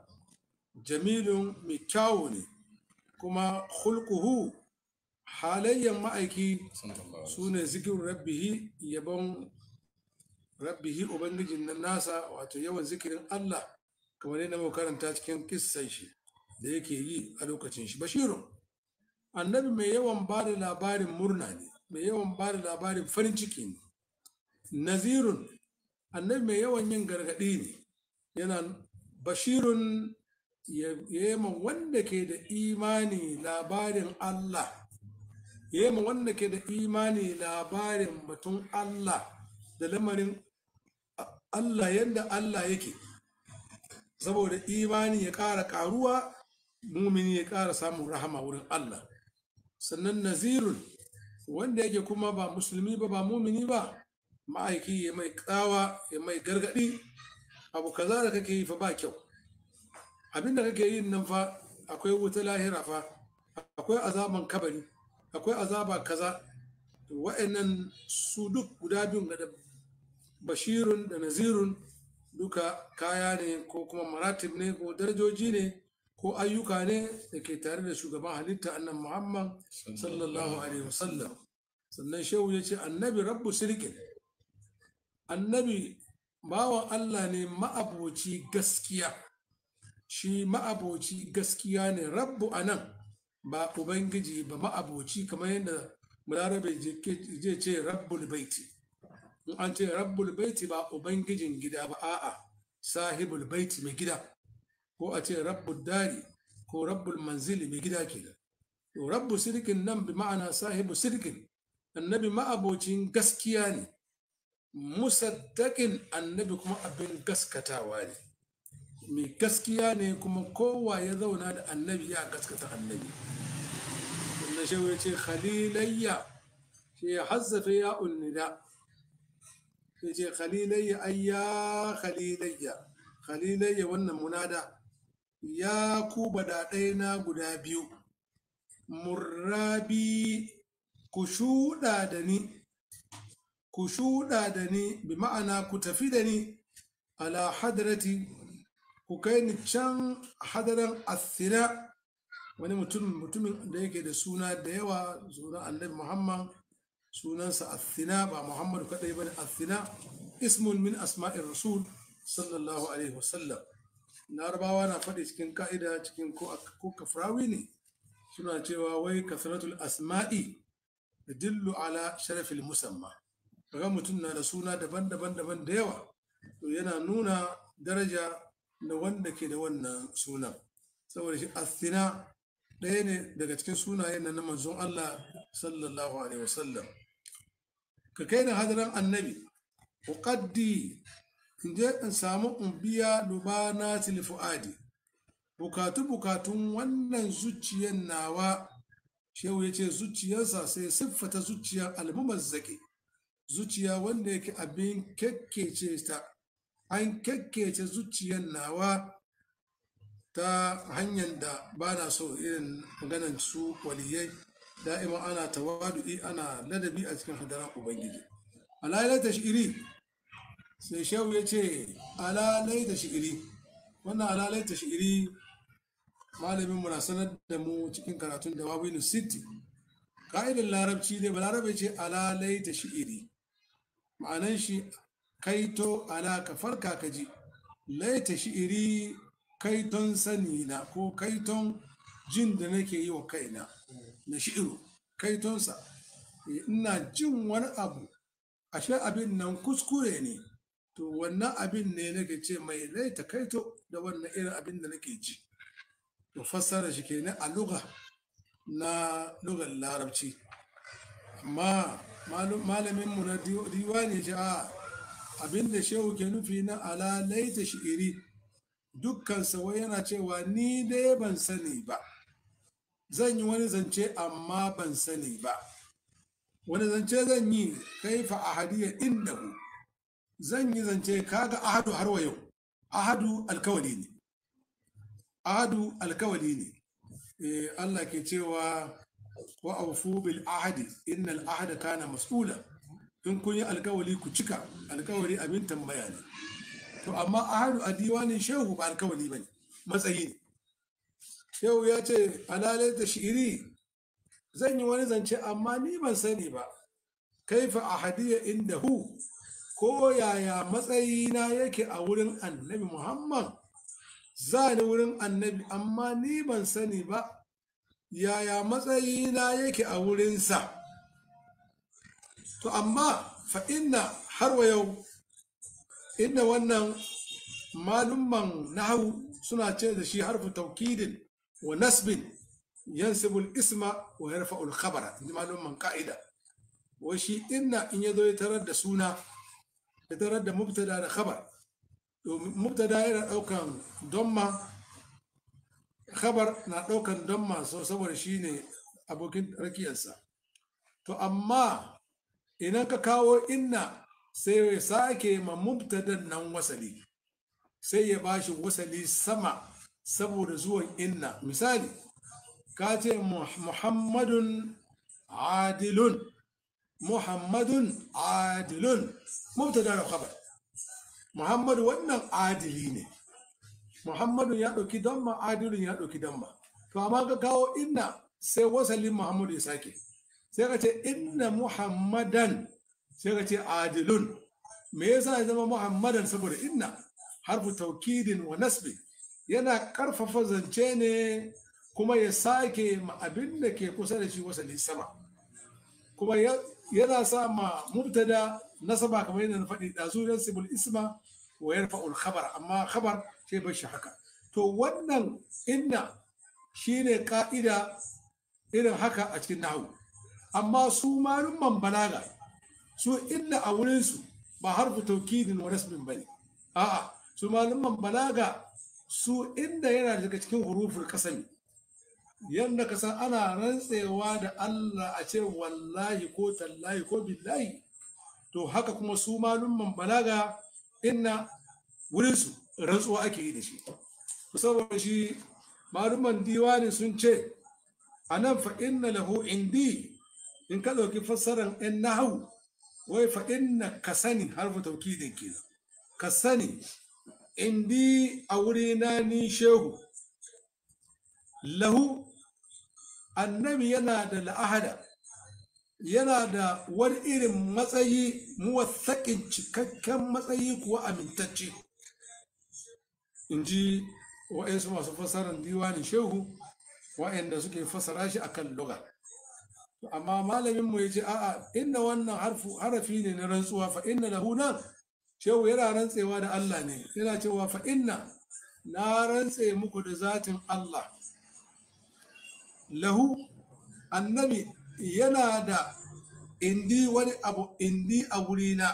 jamilun mai kyawu ne kuma hulkuhu halayyan ma'aiki su ne zikirin rabbihi yabon rabbihi ubangijin nan nasa wato yawan zikirin Allah kamar yadda muka karanta cikin kissan shi da yake yi a lokacin shi bashirun annabi mai yawan ba da labarin murna ne mai yawan ba da labarin farin ciki ne nazirun annabi mai yawan yin gargaɗi ne yana bashirun yema wanda ke da imani labarin Allah yema wanda ke da imani labarin batun Allah da lamarin Allah yadda Allah yake saboda imani ya ƙara ƙaruwa mumini ya ƙara samun rahama wurin Allah sannan nazirun wanda yake kuma ba musulmi ba ba mumini ba ma'aiki ya mai tsawa ya mai gargadi abu kaza da kake yi fa ba kyau abin da kake yin nan fa akwai wuta lahira fa akwai azaban kabari akwai azaba kaza wa'annan su duk guda biyun da bashirun da nazirun duka kaya ne ko kuma maratib ne ko darajoji ne ko ayyuka ne da ke tare da shugaban halitta annan muhammad sallallahu alaihi wasallam sannan shehu ya ce annabi rabbu sirkin annabi bawan allah ne ma'aboci gaskiya shi ma'aboci gaskiya ne rabbu a nan ba ubangiji ba ma'aboci kamar yadda mularabe je ce rabbul baiti in an ce rabbul baiti ba ubangijin gida ba a'a sahibul baiti mai gida ko a ce rabbul dari ko rabbul manzili mai gida kenan to rabbu sirkin nan bi ma'ana sahibu sirkin annabi ma'abocin gaskiya ne musaddaƙin annabi kuma abin gaskatawa ne mai gaskiya ne kuma kowa ya zauna da annabi ya gaskata annabi wanda shi ya ce khalilayya shi ya hazzafe ya unnida ya ce khalilayya ai ya khalilayya khalilayya wannan munada ya ku badaɗai na guda biyu murrabi ku shuɗa da ni ku shuɗa da ni bi ma'ana ku tafi da ni ala hadrati ku kai ni can hadaran asira wani mutum mutumin da yake da suna da yawa sunan annabi muhammad sunansa asina ba muhammadu kadai bane asina ismun min asma'ir rasul sallallahu alaihi wasallam larabawa na faɗi cikin ka'ida cikin ko kafrawi ne suna cewa wai kasratul asma'i dillu ala sharafil musamma kaga mutum na da suna daban-daban daban da yawa to yana nuna daraja na wanda ke da wannan sunan saboda shi athina ɗaya ne daga cikin sunayen na manzon Allah sallallahu alaihi wasallam ka kai da hadaran annabi uqaddi in je in samu in biya lubana fuadi bukatu bukatun wannan zuciyar nawa shehu ya ce zuciyarsa sai siffata zuciyar almumazzaki zuciya wanda yake abin kekkece ta an kekkece zuciyar nawa ta hanyar da ba na so irin maganan su waliyai da'ima ana tawadu'i ana ladabi a cikin hadaran ubangiji alailata shi'iri sai shehu ya ce alalai da shi'iri wannan alalai ta shi'iri malamin mu na sanar da mu cikin karatun da wawinu city ka'idar larabci ne balarabe ce alalai ta shi'iri ma'anan shi kaito ala ka farka ka ji laita shi'iri kaiton sani na ko kaiton jin da nake yi wa kaina na shi'iru kaitonsa ina jin wani abu ashe abin nan kuskure ne to wannan abin ne nake ce mai laita kaito da wannan irin abin da nake ji to fassara shi kenan a luga na lugar larabci amma malaminmu na diwani ce a abin da shehu ke nufi na ala laita shi'iri dukkan wai yana cewa ni dai ban sani ba zan yi wani zance amma ban sani ba wani zance zan yi kaifa ahadiyya indahu zan yi zance kaga ahadu har wa yau ahadu alkawali ne ahadu alkawali ne eh, Allah ke cewa wa aufu bil ahadi innal ahada kana mas'ula in kun yi alkawali ku cika alkawali abin tambaya ne to amma ahadu a diwanin shehu ba alkawali bane matsayi ne shehu ya ce alalai da shi'iri zan yi wani zance amma ni ban sani ba kaifa ahadiyya inda hu ko yaya matsayina yake a wurin annabi muhammad za ni wurin annabi amma ni ban sani ba yaya matsayina yake a wurinsa to amma fa inna har wa yau inda wannan malumman nahawu suna ce da shi harfu taukidin wa nasbin yansibul isma wa yarfa'ul khabara inji malumman ka'ida wa shi inna in ya zo ya tarar da suna ya tarar da mubtada da khabar to mubtada yana daukan domma khabar na daukan domma so saboda shine abokin rakiyarsa to amma idan ka kawo inna sai ya sake ma mubtadan nan wasali sai ya bashi wasali sama saboda zuwan inna misali ka ce muhammadun adilun muhammadun adilun mubtada da khabar muhammadu wannan adili ne muhammadu ya ɗauki damma adilun ya ɗauki damma to amma ka kawo inna sai wasalin muhammadu ya sake sai ka ce inna muhammadan sai ka ce adilun me yasa ya zama muhammadan saboda inna harfu taukidin wa nasbi yana karfafa zance ne kuma ya sake ma abin da ke kusa da shi wasali sama kuma yana sa ma mubtada nasaba kamar yadda na faɗi ɗazu yan sibul isma wa yarfa'ul khabar amma khabar sai bar shi haka to wannan inna shine ka'ida irin haka a cikin nahu amma su malumman balaga su inna a wurinsu ba harfu taukidin wa nasbin bane a'a su malumman balaga su inda yana daga cikin huruful kasami yadda ka san ana rantsewa da Allah a ce wallahi ko tallahi ko billahi to haka kuma su malumman balaga inna wurinsu rantsuwa ake yi da shi saboda shi malumman diwani sun ce a nan fa inna lahu indi in ka ɗauki fassarar in nahu wai fa inna ka sani harfa taukidin kenan ka sani indi a wurina ni shehu lahu annabi yana da la'ahada yana da wani irin matsayi muwatsakin cikakken matsayi kuwa amintacce in ji wa'yansu masu fasarar diwanin shehu wa'yanda suke fasara shi akan luga amma malaminmu ya ce a'a inda wannan harafi ne na rantsuwa fa inna lahu nan shehu yana rantsewa da Allah ne yana cewa fa inna na rantse muku da zatin Allah lahu annabi yana da indi wani abu indi a wurina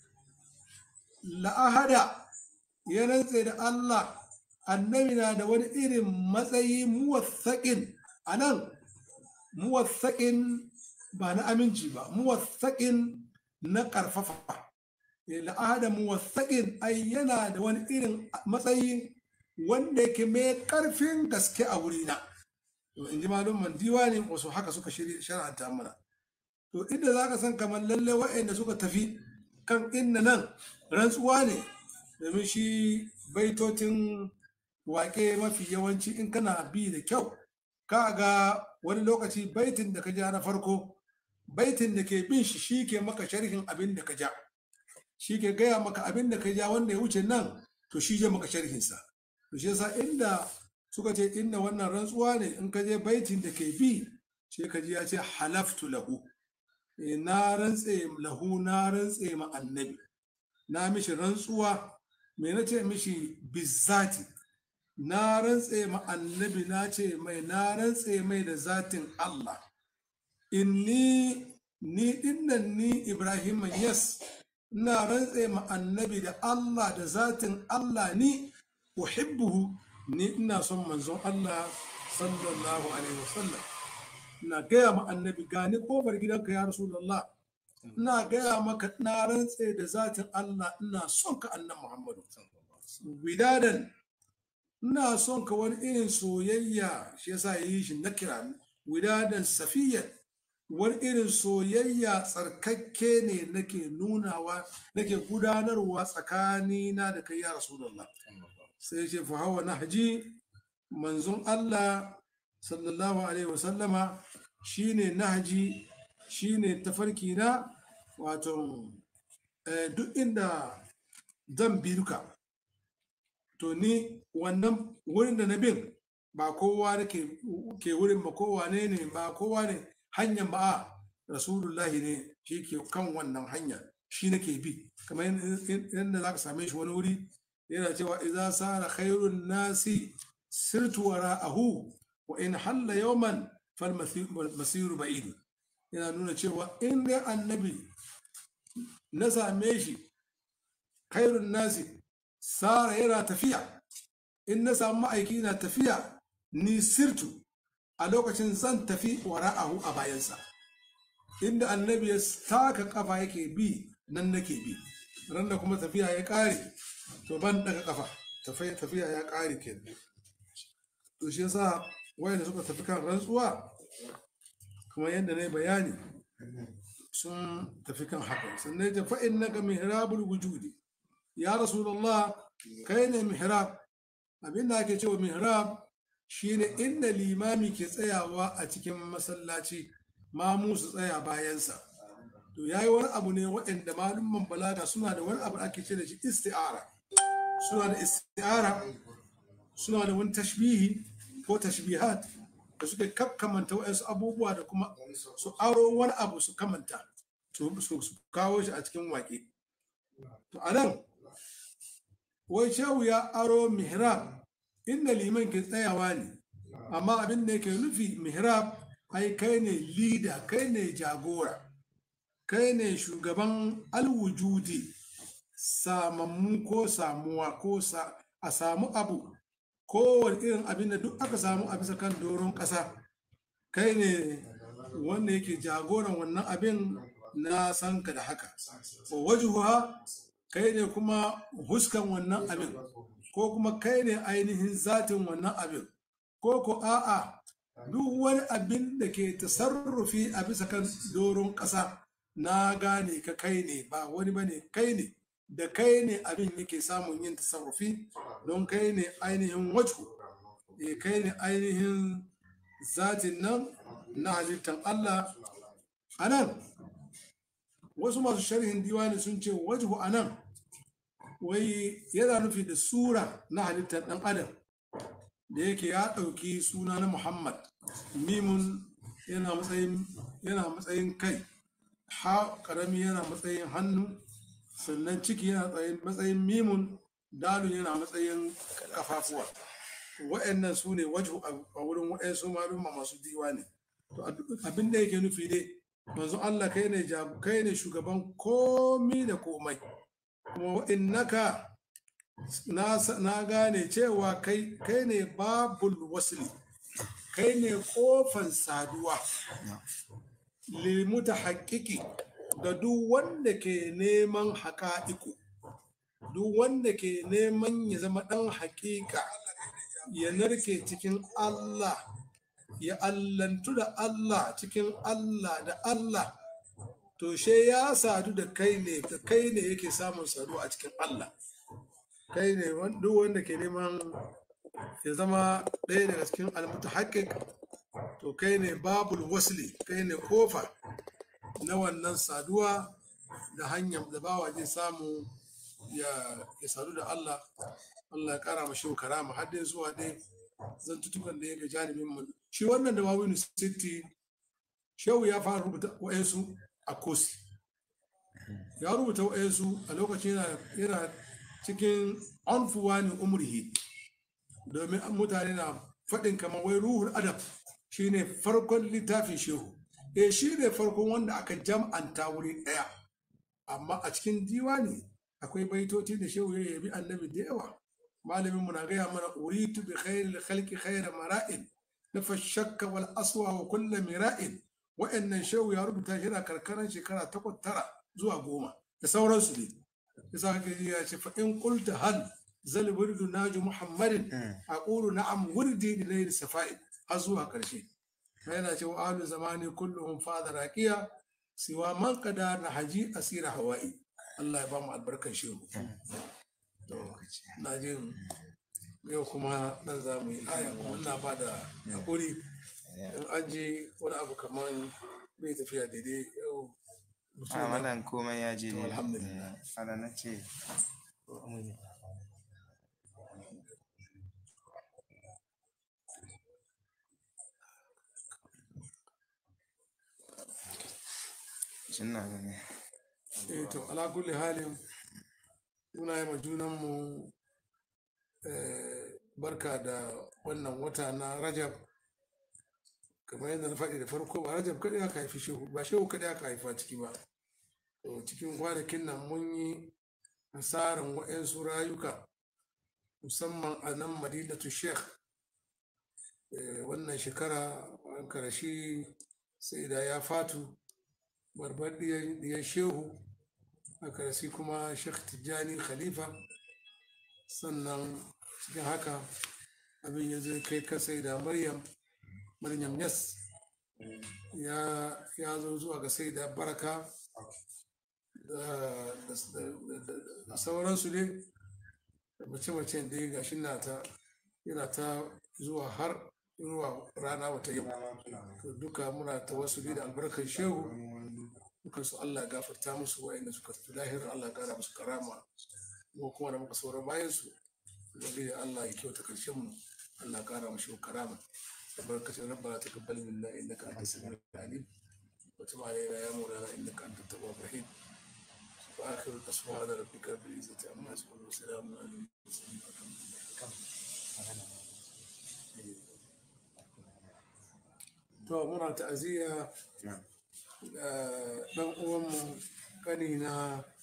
la'ahada ya rantse da Allah annabi na da wani irin matsayi muwassaƙin a nan muwassaƙin ba na aminci ba muwassaƙin na ƙarfafa la'ahada muwassaƙin ai yana da wani irin matsayi wanda yake mai ƙarfin gaske a wurina to in ji malumman diwani wasu haka suka shara'anta mana to inda za ka san kamar lalle wa'anda suka tafi kan inna nan rantsuwa ne domin shi baitotin waƙe mafi yawanci in kana bi da kyau ka ga wani lokaci baitin da ka ja na farko baitin da ke bin shi shi ke maka sharhin abin da ka ja shi ke gaya maka abin da ka ja wanda ya wuce nan to shi je maka sharhinsa to shi yasa inda suka ce inda wannan rantsuwa ne in ka je baitin da ke bi sai ka ji ya ce halaftu lahu Eh, na rantse lahu na rantse ma annabi na mishi rantsuwa me na ce mishi bizzati na rantse ma annabi na ce mai na rantse mai da zatin Allah inni ni dinnan ni Ibrahim yes ina rantse ma annabi da Allah da zatin Allah ni uhibbuhu ni ina son manzon Allah sallallahu alaihi wasallam ina gaya ma annabi gani kofar gidanka ya rasulullah ina gaya maka na rantse da zatin Allah ina son ka annan Muhammadu widadan ina son ka wani irin soyayya shi yasa ya yi shi na kira widadan safiyan wani irin soyayya tsarkakke ne nake nunawa nake gudanarwa tsakanina da kai ya rasulullah sai ya ce fa hawa nahji manzon Allah sallallahu alaihi wasallama shine nahji shine tafarki na wato eh, duk inda zan bi duka to ni wannan wurin da na bin ba kowa da ke ke wurin ba kowa ne ne ba kowa ne hanyar ba a rasulullahi ne shi ke kan wannan hanya shi nake bi kamar yadda za ka same shi wani wuri yana cewa idza sara khairun nasi sirtu wara'ahu wa in halla yawman fal masiru ba'id yana nuna cewa in dai annabi na same shi khairun nasi sara yana tafiya in na samu ma'aiki na tafiya ni sirtu a lokacin zan tafi wara'ahu a bayansa inda annabi ya taka kafa yake bi nan nake bi ran da kuma tafiya ya kare to ban daga kafa tafiya tafiya ya kare kenan to shi yasa wayanda suka tafi kan rantsuwa kuma yadda na yi bayani sun tafi kan haka sannan ya fa innaka mihrabul wujudi ya rasulullah kai ne mihrab abin da ake cewa mihrab shine inda limami ke tsayawa a cikin masallaci mamu su tsaya bayansa to yayi wani abu ne waɗanda malumman balaga suna da wani abu da ake ce da shi isti'ara suna da isti'ara suna da wani tashbihi ko tashbihat da suka kamanta waɗansu abubuwa da kuma su aro wani abu su kamanta su su kawo shi a cikin waƙe to a nan wai shehu ya aro mihrab inda liman ke tsayawa ne amma abin da yake nufi mihrab ai kai ne leader kai ne jagora kai ne shugaban alwujudi samammu ko samuwa ko a samu abu kowane irin abin da duk aka samu a bisa kan doron ƙasa kai ne wanda yake jagoran wannan abin na sanka da haka wajuha kai ne kuma huskan wannan abin ko kuma kai ne ainihin zatin wannan abin ko ko a'a duk wani abin da ke tasarrufi a bisa kan doron ƙasa na gane ka kai ne ba wani ba ne kai ne da kai ne abin yake samun yin tasarrufi don kai ne ainihin wajhu e kai ne ainihin zatin nan na halittar Allah a nan wasu masu sharhin diwani sun ce wajhu a nan wai yana nufi da sura na halittar ɗan adam da yake ya ɗauki suna na muhammad mimun yana matsayin yana matsayin kai ha ƙarami yana matsayin hannu sannan ciki yana matsayin mimun dalun yana matsayin kafafuwa wa'annan su ne wajhu a wurin wa'ansu maluma masu diwa ne to abin da yake nufi dai manzo Allah kai ne kai ne shugaban komi da komai kuma innaka na gane cewa kai kai ne babul wasli kai ne kofan saduwa limuta haƙiƙi da duk wanda ke neman haƙa'iku duk wanda ke neman ya zama ɗan haƙiƙa ya narke cikin Allah ya allantu da Allah cikin Allah da Allah to she ya sadu da kai ne da kai ne yake samun sadu a cikin Allah kai ne wan- duk wanda ke neman ya zama ɗaya daga cikin almutahaqqqiq to kai ne babul wasli kai ne kofa na wannan saduwa da hanyar da bawa zai samu ya ya sadu da Allah Allah ya kara mashi karama har dai zuwa dai zantutukan da ya ga janibin mu shi wannan da wawinu city shehu ya fara rubuta wa'yansu a kosi ya rubuta wa'yansu a lokacin yana yana cikin anfuwani umrihi domin mutane na faɗin kamar wai ruhul adab shine farkon littafin shehu eh shi ne farkon wanda aka jam'anta wuri ɗaya amma a cikin diwani akwai baitoci da shehu ya yabi annabi da yawa malamin mu na gaya mana uritu bi khairil khalqi khaira mara'in nafa shakka wal aswa wa kullu mira'in wa'annan shehu ya rubuta shi yana karkaran shekara takwas tara zuwa goma da sauransu ne yasa kake ji ya ce fa in qulta hal zal wirdu naju muhammadin aqulu na'am wirdi li layl safa'in har zuwa karshe yana ce wa ahlu zamani kulluhum fadha raqiya siwa man qada na haji asira hawa'i Allah ya ba mu albarkar shehu to na jin yau kuma nan za mu yi aya kuma ina ba da hakuri in an ji wani abu kamar bai tafiya daidai yau mutum a na- malam komai ya je To, ne alhamdulillah. ana na ce suna gani eh to ala kulli halin muna yi ma junanmu eh, barka da wannan wata na rajab kamar yadda na faɗi da farko ba rajab kaɗai aka haifi shehu ba shehu kaɗai aka haifa ciki ba to cikin kwanakin nan mun yi hasaran waɗansu rayuka musamman a nan madinatu sheikh Eh, wannan shekara an karashi sai da ya fatu barbar diyan shehu a karasi kuma sheikh tijjani khalifa sannan cikin haka abin ya zai kai kasai da maryam maryam yas ya ya zo zuwa ga sai da baraka da da- da- da- da sauransu ne da mace-mace da ya gashi na ta yana ta zuwa har zuwa rana wata yau to duka muna ta wasu da albarkar shehu duka su Allah ya gafarta musu wa'anda suka tafi lahirar Allah ya kara musu karama mu kuma da muka saura bayan su ubangiji Allah ya kyauta karshen mu Allah ya kara musu karama albarkacin rabbana taqabbal minna innaka antas samiul alim wa tub alaina ya maulana innaka antat tawwabur rahim وآخر سبحان ربك رب العزة عما يصفون وسلام على المرسلين والحمد لله to muna ta'aziyya ga ɗan uwanmu kani na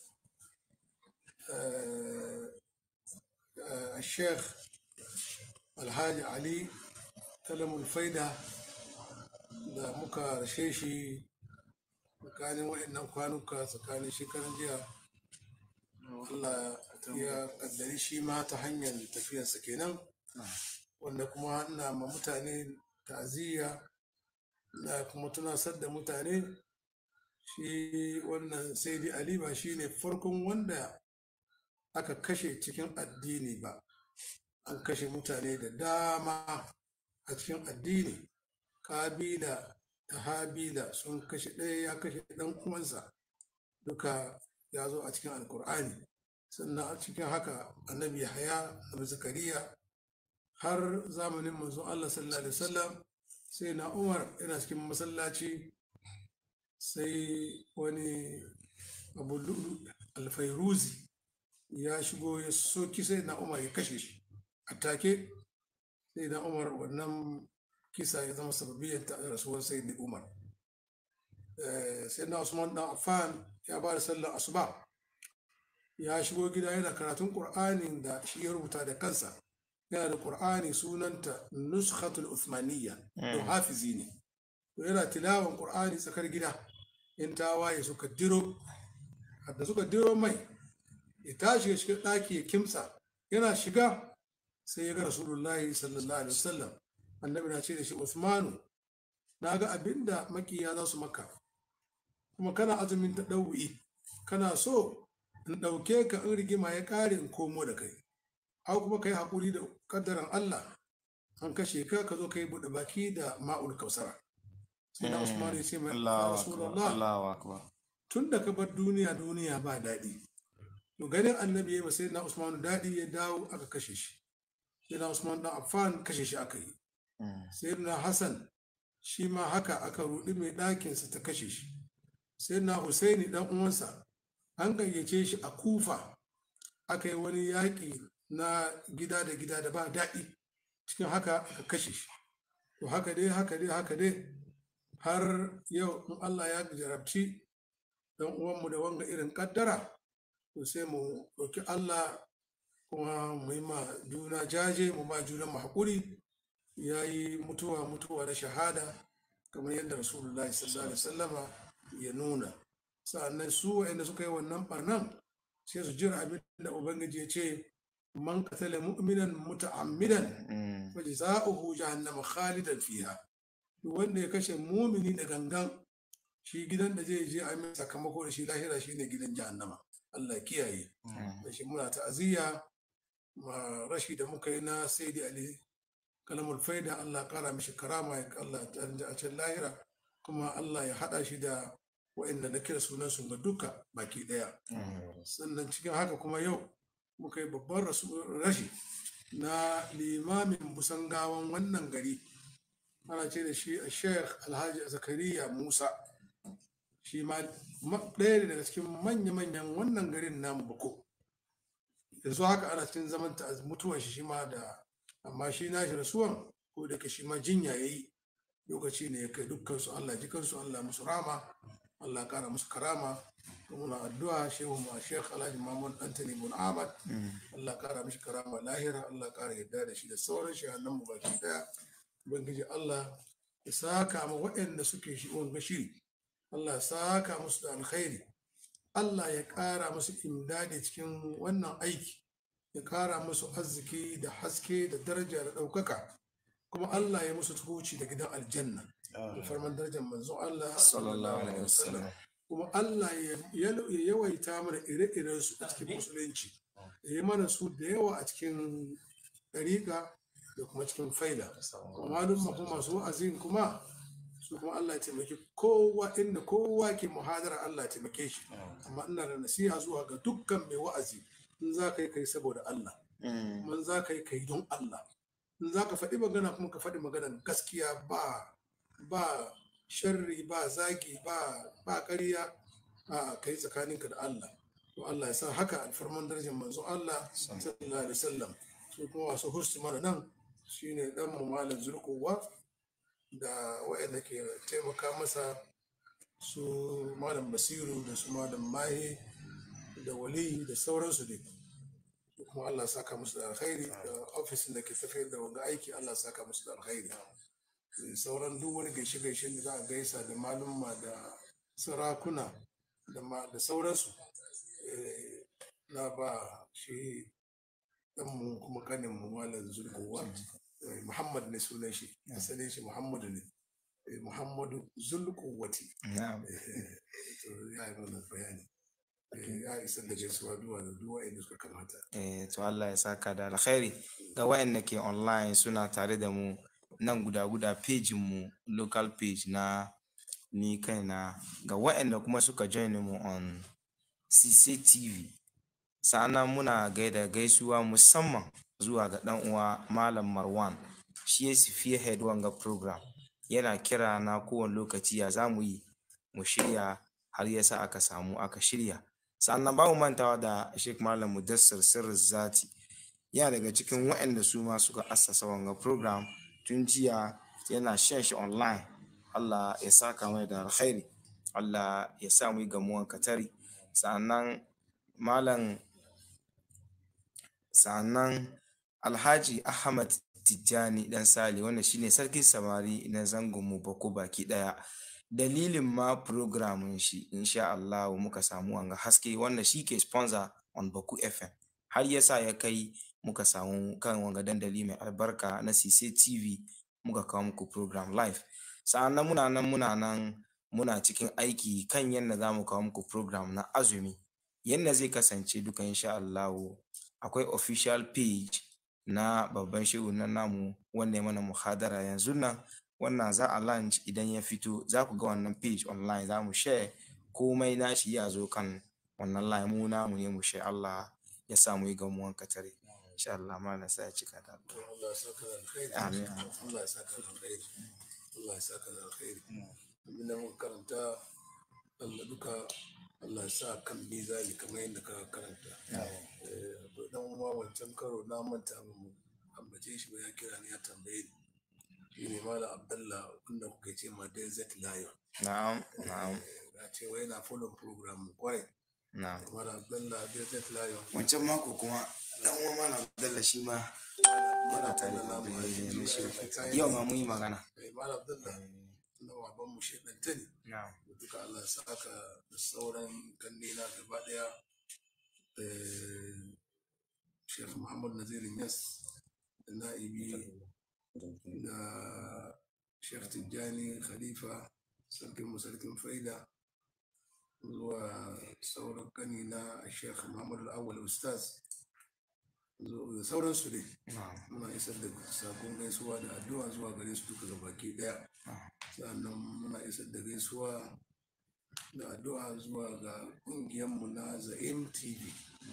sheikh alhaji ali kalamul faida da muka rashe shi tsakanin waɗannan kwanuka tsakanin shekaran jiya Allah ya kaddari shi ma ta hanyar tafiyarsa kenan wanda kuma ina ma mutane ta'aziyya na kuma tunasar da mutane shi wannan sai dai ali ba shi ne farkon wanda aka kashe cikin addini ba an kashe mutane da dama a cikin addini kabila da habila sun kashe ɗaya ya kashe ɗan uwansa duka ya zo a cikin alkur'ani sannan a cikin haka annabi haya abu zakariya har zamanin manzon allah sallallahu alaihi wasallam sai na umar yana cikin masallaci sai wani abu lulu alfairuzi ya shigo ya soki sai na umar ya kashe shi a take sai na umar wannan kisa ya zama sababiyyar ta rasuwar sai da umar sai na usman dan affan ya ba da sallar asuba ya shigo gida yana karatun qur'anin da shi ya rubuta da kansa yana da qur'ani sunanta nuskhatul uthmaniyya don hafizi ne to yana tilawan qur'ani tsakar gida in ta waye suka diro da suka diro mai ya tashi ya shiga ɗaki ya kimsa yana shiga sai ya ga rasulullahi sallallahu alaihi wasallam annabi na ce da shi usmanu na ga abinda makiya za su maka kuma kana azumin ta ɗau'i kana so in ɗauke ka in rigima ya ƙare in komo da kai au kuma kai haƙuri da kaddaran Allah an kashe ka ka zo kai buɗe baki da ma'ul kausara sai na Usman ya ce mai Allahu akbar Rasulullah Allahu akbar tun da ka bar duniya duniya ba daɗi to ganin annabi ya sai na Usman daɗi ya dawo aka kashe shi sai na Usman dan Affan kashe shi aka yi sai na Hassan shi ma haka aka rudi mai ɗakinsa ta kashe shi sai na Husaini dan uwansa an gayyace shi a Kufa aka yi wani yaƙi na gida da gida da ba daɗi cikin haka aka kashe shi to haka dai haka dai haka dai har yau in Allah ya jarabci dan uwanmu da wanga irin kaddara to sai mu ɗauki Allah kuma mu yi ma juna jaje mu ma juna mu haƙuri ya yi mutuwa mutuwa da shahada kamar yadda rasulullahi sallallahu alaihi wasallama ya nuna sa'annan su wa'anda suka yi wannan barnan sai su jira abin da ubangiji ya ce man qatala mu'minan muta'ammidan fa jazaohu jahannama khalidan fiha duk wanda ya kashe mumini da gangan shi gidan da zai je a mai sakamako da shi lahira shine gidan jahannama Allah ya kiyaye da shi muna ta'aziyya ma rashi da muka yi na saidi ali kalamul faida Allah kara mishi karama ya Allah ta a can lahira kuma Allah ya hada shi da wa'inda na kira sunan su ga duka baki daya sannan cikin haka kuma yau muka yi babban rashi na limamin busangawan wannan gari ana ce da shi a sheikh alhaji zakariya musa shi ma ɗaya ne daga cikin manya-manyan wannan garin namu bako yanzu haka ana cikin zaman ta mutuwan shi shi ma da amma shi na shi rasuwan ko da shi ma jinya ya yi lokaci ne ya kai dukkan su Allah ji kansu Allah musu rama Allah kara musu karama muna addu'a shehu ma sheikh alhaji muhammad antani bin ahmad Allah kara mishi karama lahira Allah kara yadda da shi da sauran shehannan mu baki daya ubangiji Allah ya saka ma waɗanda suke shi wanga shiri Allah ya saka musu da alkhairi Allah ya ƙara musu imdadi cikin wannan aiki ya ƙara musu arziki da haske da daraja da ɗaukaka kuma Allah ya musu tuhuci da gidan aljanna da farman darajar manzon Allah sallallahu alaihi wasallam kuma Allah ya yawaita mana ire-iren su a cikin musulunci ya yi mana su da yawa a cikin ɗariƙa da kuma cikin faida kuma malum kuma masu wa'azin kuma su kuma Allah ya taimaki kowa inda kowa ke muhadara Allah ya taimake shi amma ina da nasiha zuwa ga dukkan mai wa'azi in za ka yi kai saboda Allah kuma za ka yi kai don Allah in za ka faɗi magana kuma ka faɗi maganar gaskiya ba ba sharri ba zagi ba ba ƙarya a kai tsakaninka da Allah to Allah ya sa haka alfarman darajar manzo Allah sallallahu alaihi wasallam su kuma wasu hursu mana nan shine dan mu malam zulkuwa da waɗanda ke taimaka masa su malam basiru da su malam mahi da wali da sauransu ne kuma Allah saka musu da alkhairi da ofisin da ke tafiyar da wanga aiki Allah saka musu da alkhairi sauran duk wani gaishe gaishe da za a gaisa da malumma da sarakuna da sauransu na ba shi ɗanmu kuma kaninmu malam zulkowa Muhammad ne sunan shi asalin shi Muhammadu ne Muhammadu Zulkuwati ya yi mana bayani ya isa da gaisuwa duwa da duwa inda suka kamata eh to Allah ya saka da alkhairi ga wayanda ke online suna tare da mu nan guda guda page mu local page na ni kaina ga wayanda kuma suka join mu on CCTV sa'annan muna gaida gaisuwa musamman zuwa ga ɗan uwa Malam Marwan shi ya spearhead wanga program yana kira na kowane lokaci ya za mu yi mu shirya har yasa aka samu aka shirya sannan ba mu mantawa da Sheikh Malam Mudassir Sirri Zati yana daga cikin waɗanda su ma suka assasa wanga program tun jiya yana shan shi online Allah ya saka mai da alkhairi Allah ya sa mu yi gamuwan katari sannan Malam sannan Alhaji Ahmad Tijjani Dan Sale wanda shine sarkin samari na zangon mu bako baki daya. Dalilin ma programin shi insha Allah muka samu wanga haske wanda shi ke sponsor on Baku FM. Har yasa ya kai muka samu kan wanga dandali mai albarka na CC TV muka kawo muku program live. Sa'annan muna nan muna nan muna cikin aiki kan yadda za mu kawo muku program na azumi yadda zai kasance duka insha Allahu akwai official page na babban shehu na namu wanda ya mana muhadara yanzu nan wannan za a launch idan ya fito za ku ga wannan page online za mu share komai nashi ya zo kan wannan line mu namu ne mu share Allah ya sa mu yi gamuwan katare insha Allah malam sai ya cika da addu'a. Allah ya saka da alkhairi Amin. Allah ya saka da alkhairi Allah ya saka da alkhairi abin da muka karanta Allah duka Allah ya sa kan mizani kamar yadda ka karanta Eh, dan uwa wancan karo na manta ba mu ambace shi ba ya kira ni ya tambaye ni shi ne malam Abdullah wanda kuka ce ma Desert Lion Na'am, na'am, ya ce wai na follow program mu kwarai na'am. malam Abdullah Desert Lion Wancan mako kuma dan uwa malam Abdullah shi ma yana tare da namu mu a ne yanzu shi. ai kayan Yau ma mun yi magana. Eh, malam Abdullah na baban mu shekanta ne Na'am. da duka Allah ya saka da sauran kannena gaba daya eh, Sheikh Muhammad Nazir Yas da na'ibi da Sheikh Tijjani Khalifa sarkin mu sarkin faida zuwa sauran kannena Sheikh Muhammad Al-Awwal Ustaz zo- da sauransu dai Na'am. muna isar da sakon gaisuwa da addu'a zuwa gare su duka gabaki daya sannan muna isar da gaisuwa da addu'a zuwa ga ƙungiyarmu na za'im tv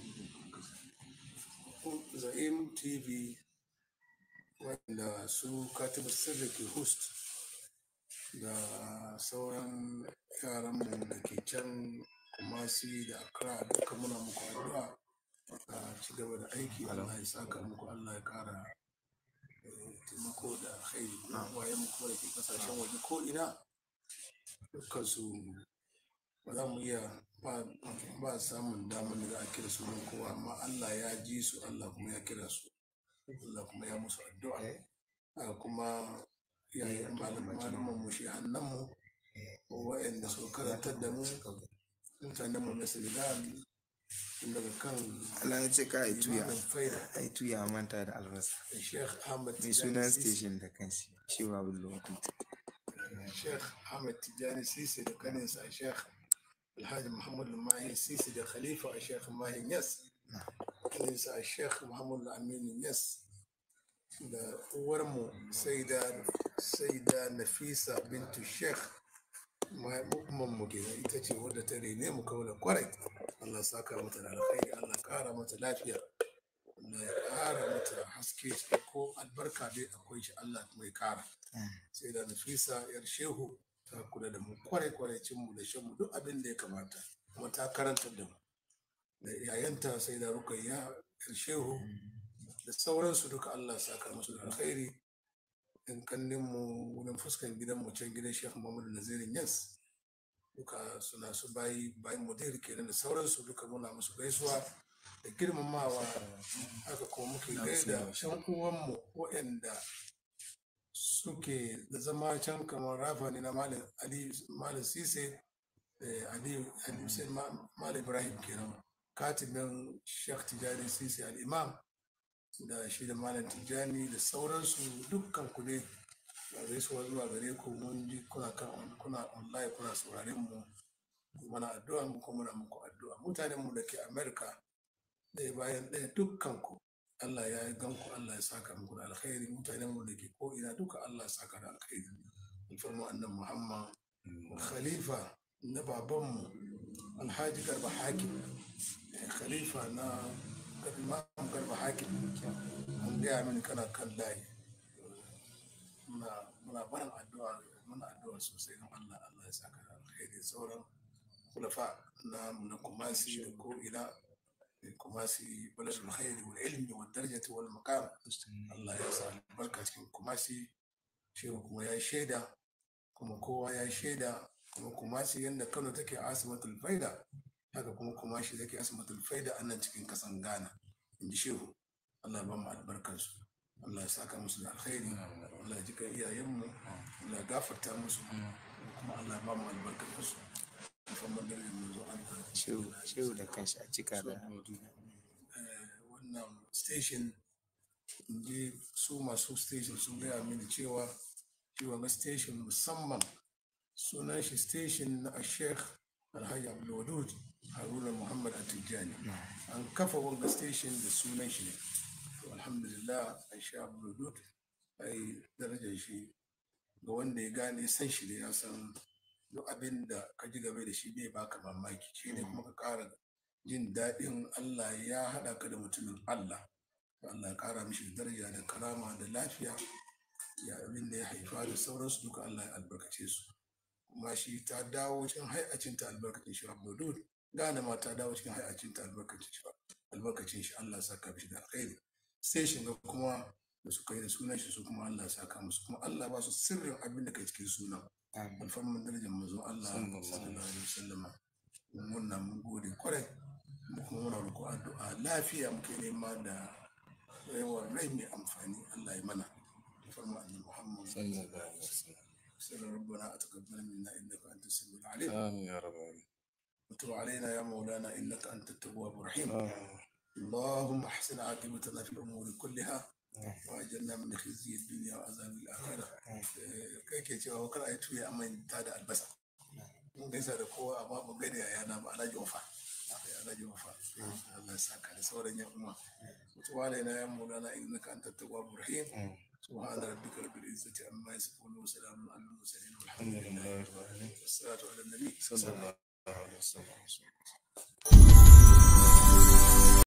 za'im tv wanda su katibu sirri ke host da sauran yaranmu da ke can kumasi da accra duka muna muku addu'a a ci gaba da aiki allah ya saka muku allah ya kara eh, taimako da alkhairi wayan mu kuma da ke kasashen waje ko ina dukkan su ba za mu iya ba ba samun damar da za a kira sunan kowa amma Allah ya ji su Allah kuma ya kira su Allah kuma ya musu addu'a haka kuma yayin malaman mu shi hannun mu wa'anda suka karantar da mu mutanen mu na Senegal tun daga kan Allah ya ce ka yi tuya. Imamin faida Ai tuya a manta da albasa. da Sheikh Ahmad Mai Tijani sunan Sisi. station da kanshi. Shi ba bullo. Sheikh Ahmed Tijani Sisi da kaninsa Sheikh Alhaji Muhammad Mahi Sisi da Khalifa a Sheikh Mahi Yas. Kaninsa a Sheikh Muhammad Aminu Yas. Da uwarmu Saida Saida Nafisa bintu Sheikh Muhammad mu kenan ita ce wadda ta rene mu kaula kwarai. Allah saka mata da alkhairi Allah kara mata lafiya. Allah ya kara mata haske ko albarka dai akwai shi Allah kuma ya kara. sai da nafisa yar shehu ta kula da mu kwarai kwarai cin mu da shan mu duk abin da ya kamata kuma ta karanta da mu da yayanta sai da rukayya yar shehu da sauransu duka Allah saka musu da alkhairi in kannin mu wurin fuskan gidan mu can gidan Sheikh Muhammad Nazirin Yas duka suna su bayi bayan mudir kenan da sauransu duka muna musu gaisuwa da girmamawa haka kuma muke gaida yan uwanmu waɗanda suke da zama can kamar rafa ne na malam ali malam sise eh, ali ali hussein Ma- malam ibrahim kenan katibin sheikh tijani sise al-imam da shi da malam tijani da sauransu dukkan ku ne da gaisuwa zuwa gare ku mun ji kuna kan kuna online kuna sauraren mu muna addu'a mu kuma muna muku addu'a mutanen mu da ke america ɗaya bayan ɗaya dukkan ku Allah ya yi ganku Allah ya saka muku da alkhairi mutanen mu da ke ko ina duka Allah ya saka da alkhairi alfarmu annan Muhammad khalifa na babanmu alhaji garba hakim eh, khalifa na imam garba hakim an gaya mini kana kan layi muna muna barin addu'a muna addu'a sosai don Allah Allah ya saka da alkhairi sauran kulafa na na kumasi da ko ina kumasi baladul khairi wal ilmi wal darajati wal maqam Allah ya sa albarka cikin kumasi shehu kuma ya shaida kuma kowa ya shaida kuma kumasi yadda Kano take asimatul faida haka kuma kumashi take asimatul faida a nan cikin kasan Ghana in ji shehu Allah ya ba mu albarkansu Allah ya saka musu da alkhairi Allah ya jika iyayenmu Allah ya gafarta musu kuma Allah ya ba mu albarkansu musamman da mu zo an Shehu shehu da kanshi a cika da wannan station inji su masu station sun gaya mini cewa cewa ga station musamman sunan shi station na sheikh alhaji abdulwadud haruna muhammad atijani an kafa wanga station da sunan shi ne to alhamdulillah an sha abdulwadud ai darajar shi ga wanda ya gane san shi ne ya san duk abin da ka ji game da shi bai baka mamaki shi ne kuma ka ƙara jin daɗin Allah ya haɗa ka da mutumin Allah Allah ya ƙara mishi daraja da karama da lafiya ya abin da ya haifa da sauransu duka Allah ya albarkace su kuma shi ta dawo cikin hayacin ta albarkacin shi Abdul gane ma ta dawo cikin hayacin ta albarkacin shi albarkacin shi Allah ya saka mishi da alkhairi sai shi ga kuma da suka yi da sunan shi su kuma Allah ya saka musu kuma Allah ba su sirrin abin da kai cikin sunan alfarman darajar manzon Allah sallallahu alaihi wasallam mun na mun gode kwarai mu kuma muna roƙo addu'a lafiya muke nema da yawan rai mai amfani Allah ya mana alfarman annabi Muhammad sallallahu alaihi wasallam سر ربنا أتقبل منا إنك أنت السميع العليم آمين يا رب العالمين وتب علينا يا مولانا إنك أنت التواب الرحيم آمين اللهم احسن عاقبتنا في الأمور كلها وأجرنا من خزي الدنيا وعذاب الآخرة kai ke cewa wakar a yi tuya amma ta da albasa mun gaisa da kowa amma mun gani a yana ba alhaji wafa alhaji wafa Allah ya saka da sauran yan uwa mutuwa alaina ya mulana innaka anta tawwabur rahim سبحان ربك رب العزة عما يصفون وسلام على المرسلين والحمد الحمد لله لله رب العالمين والصلاة على النبي صلى الله عليه وسلم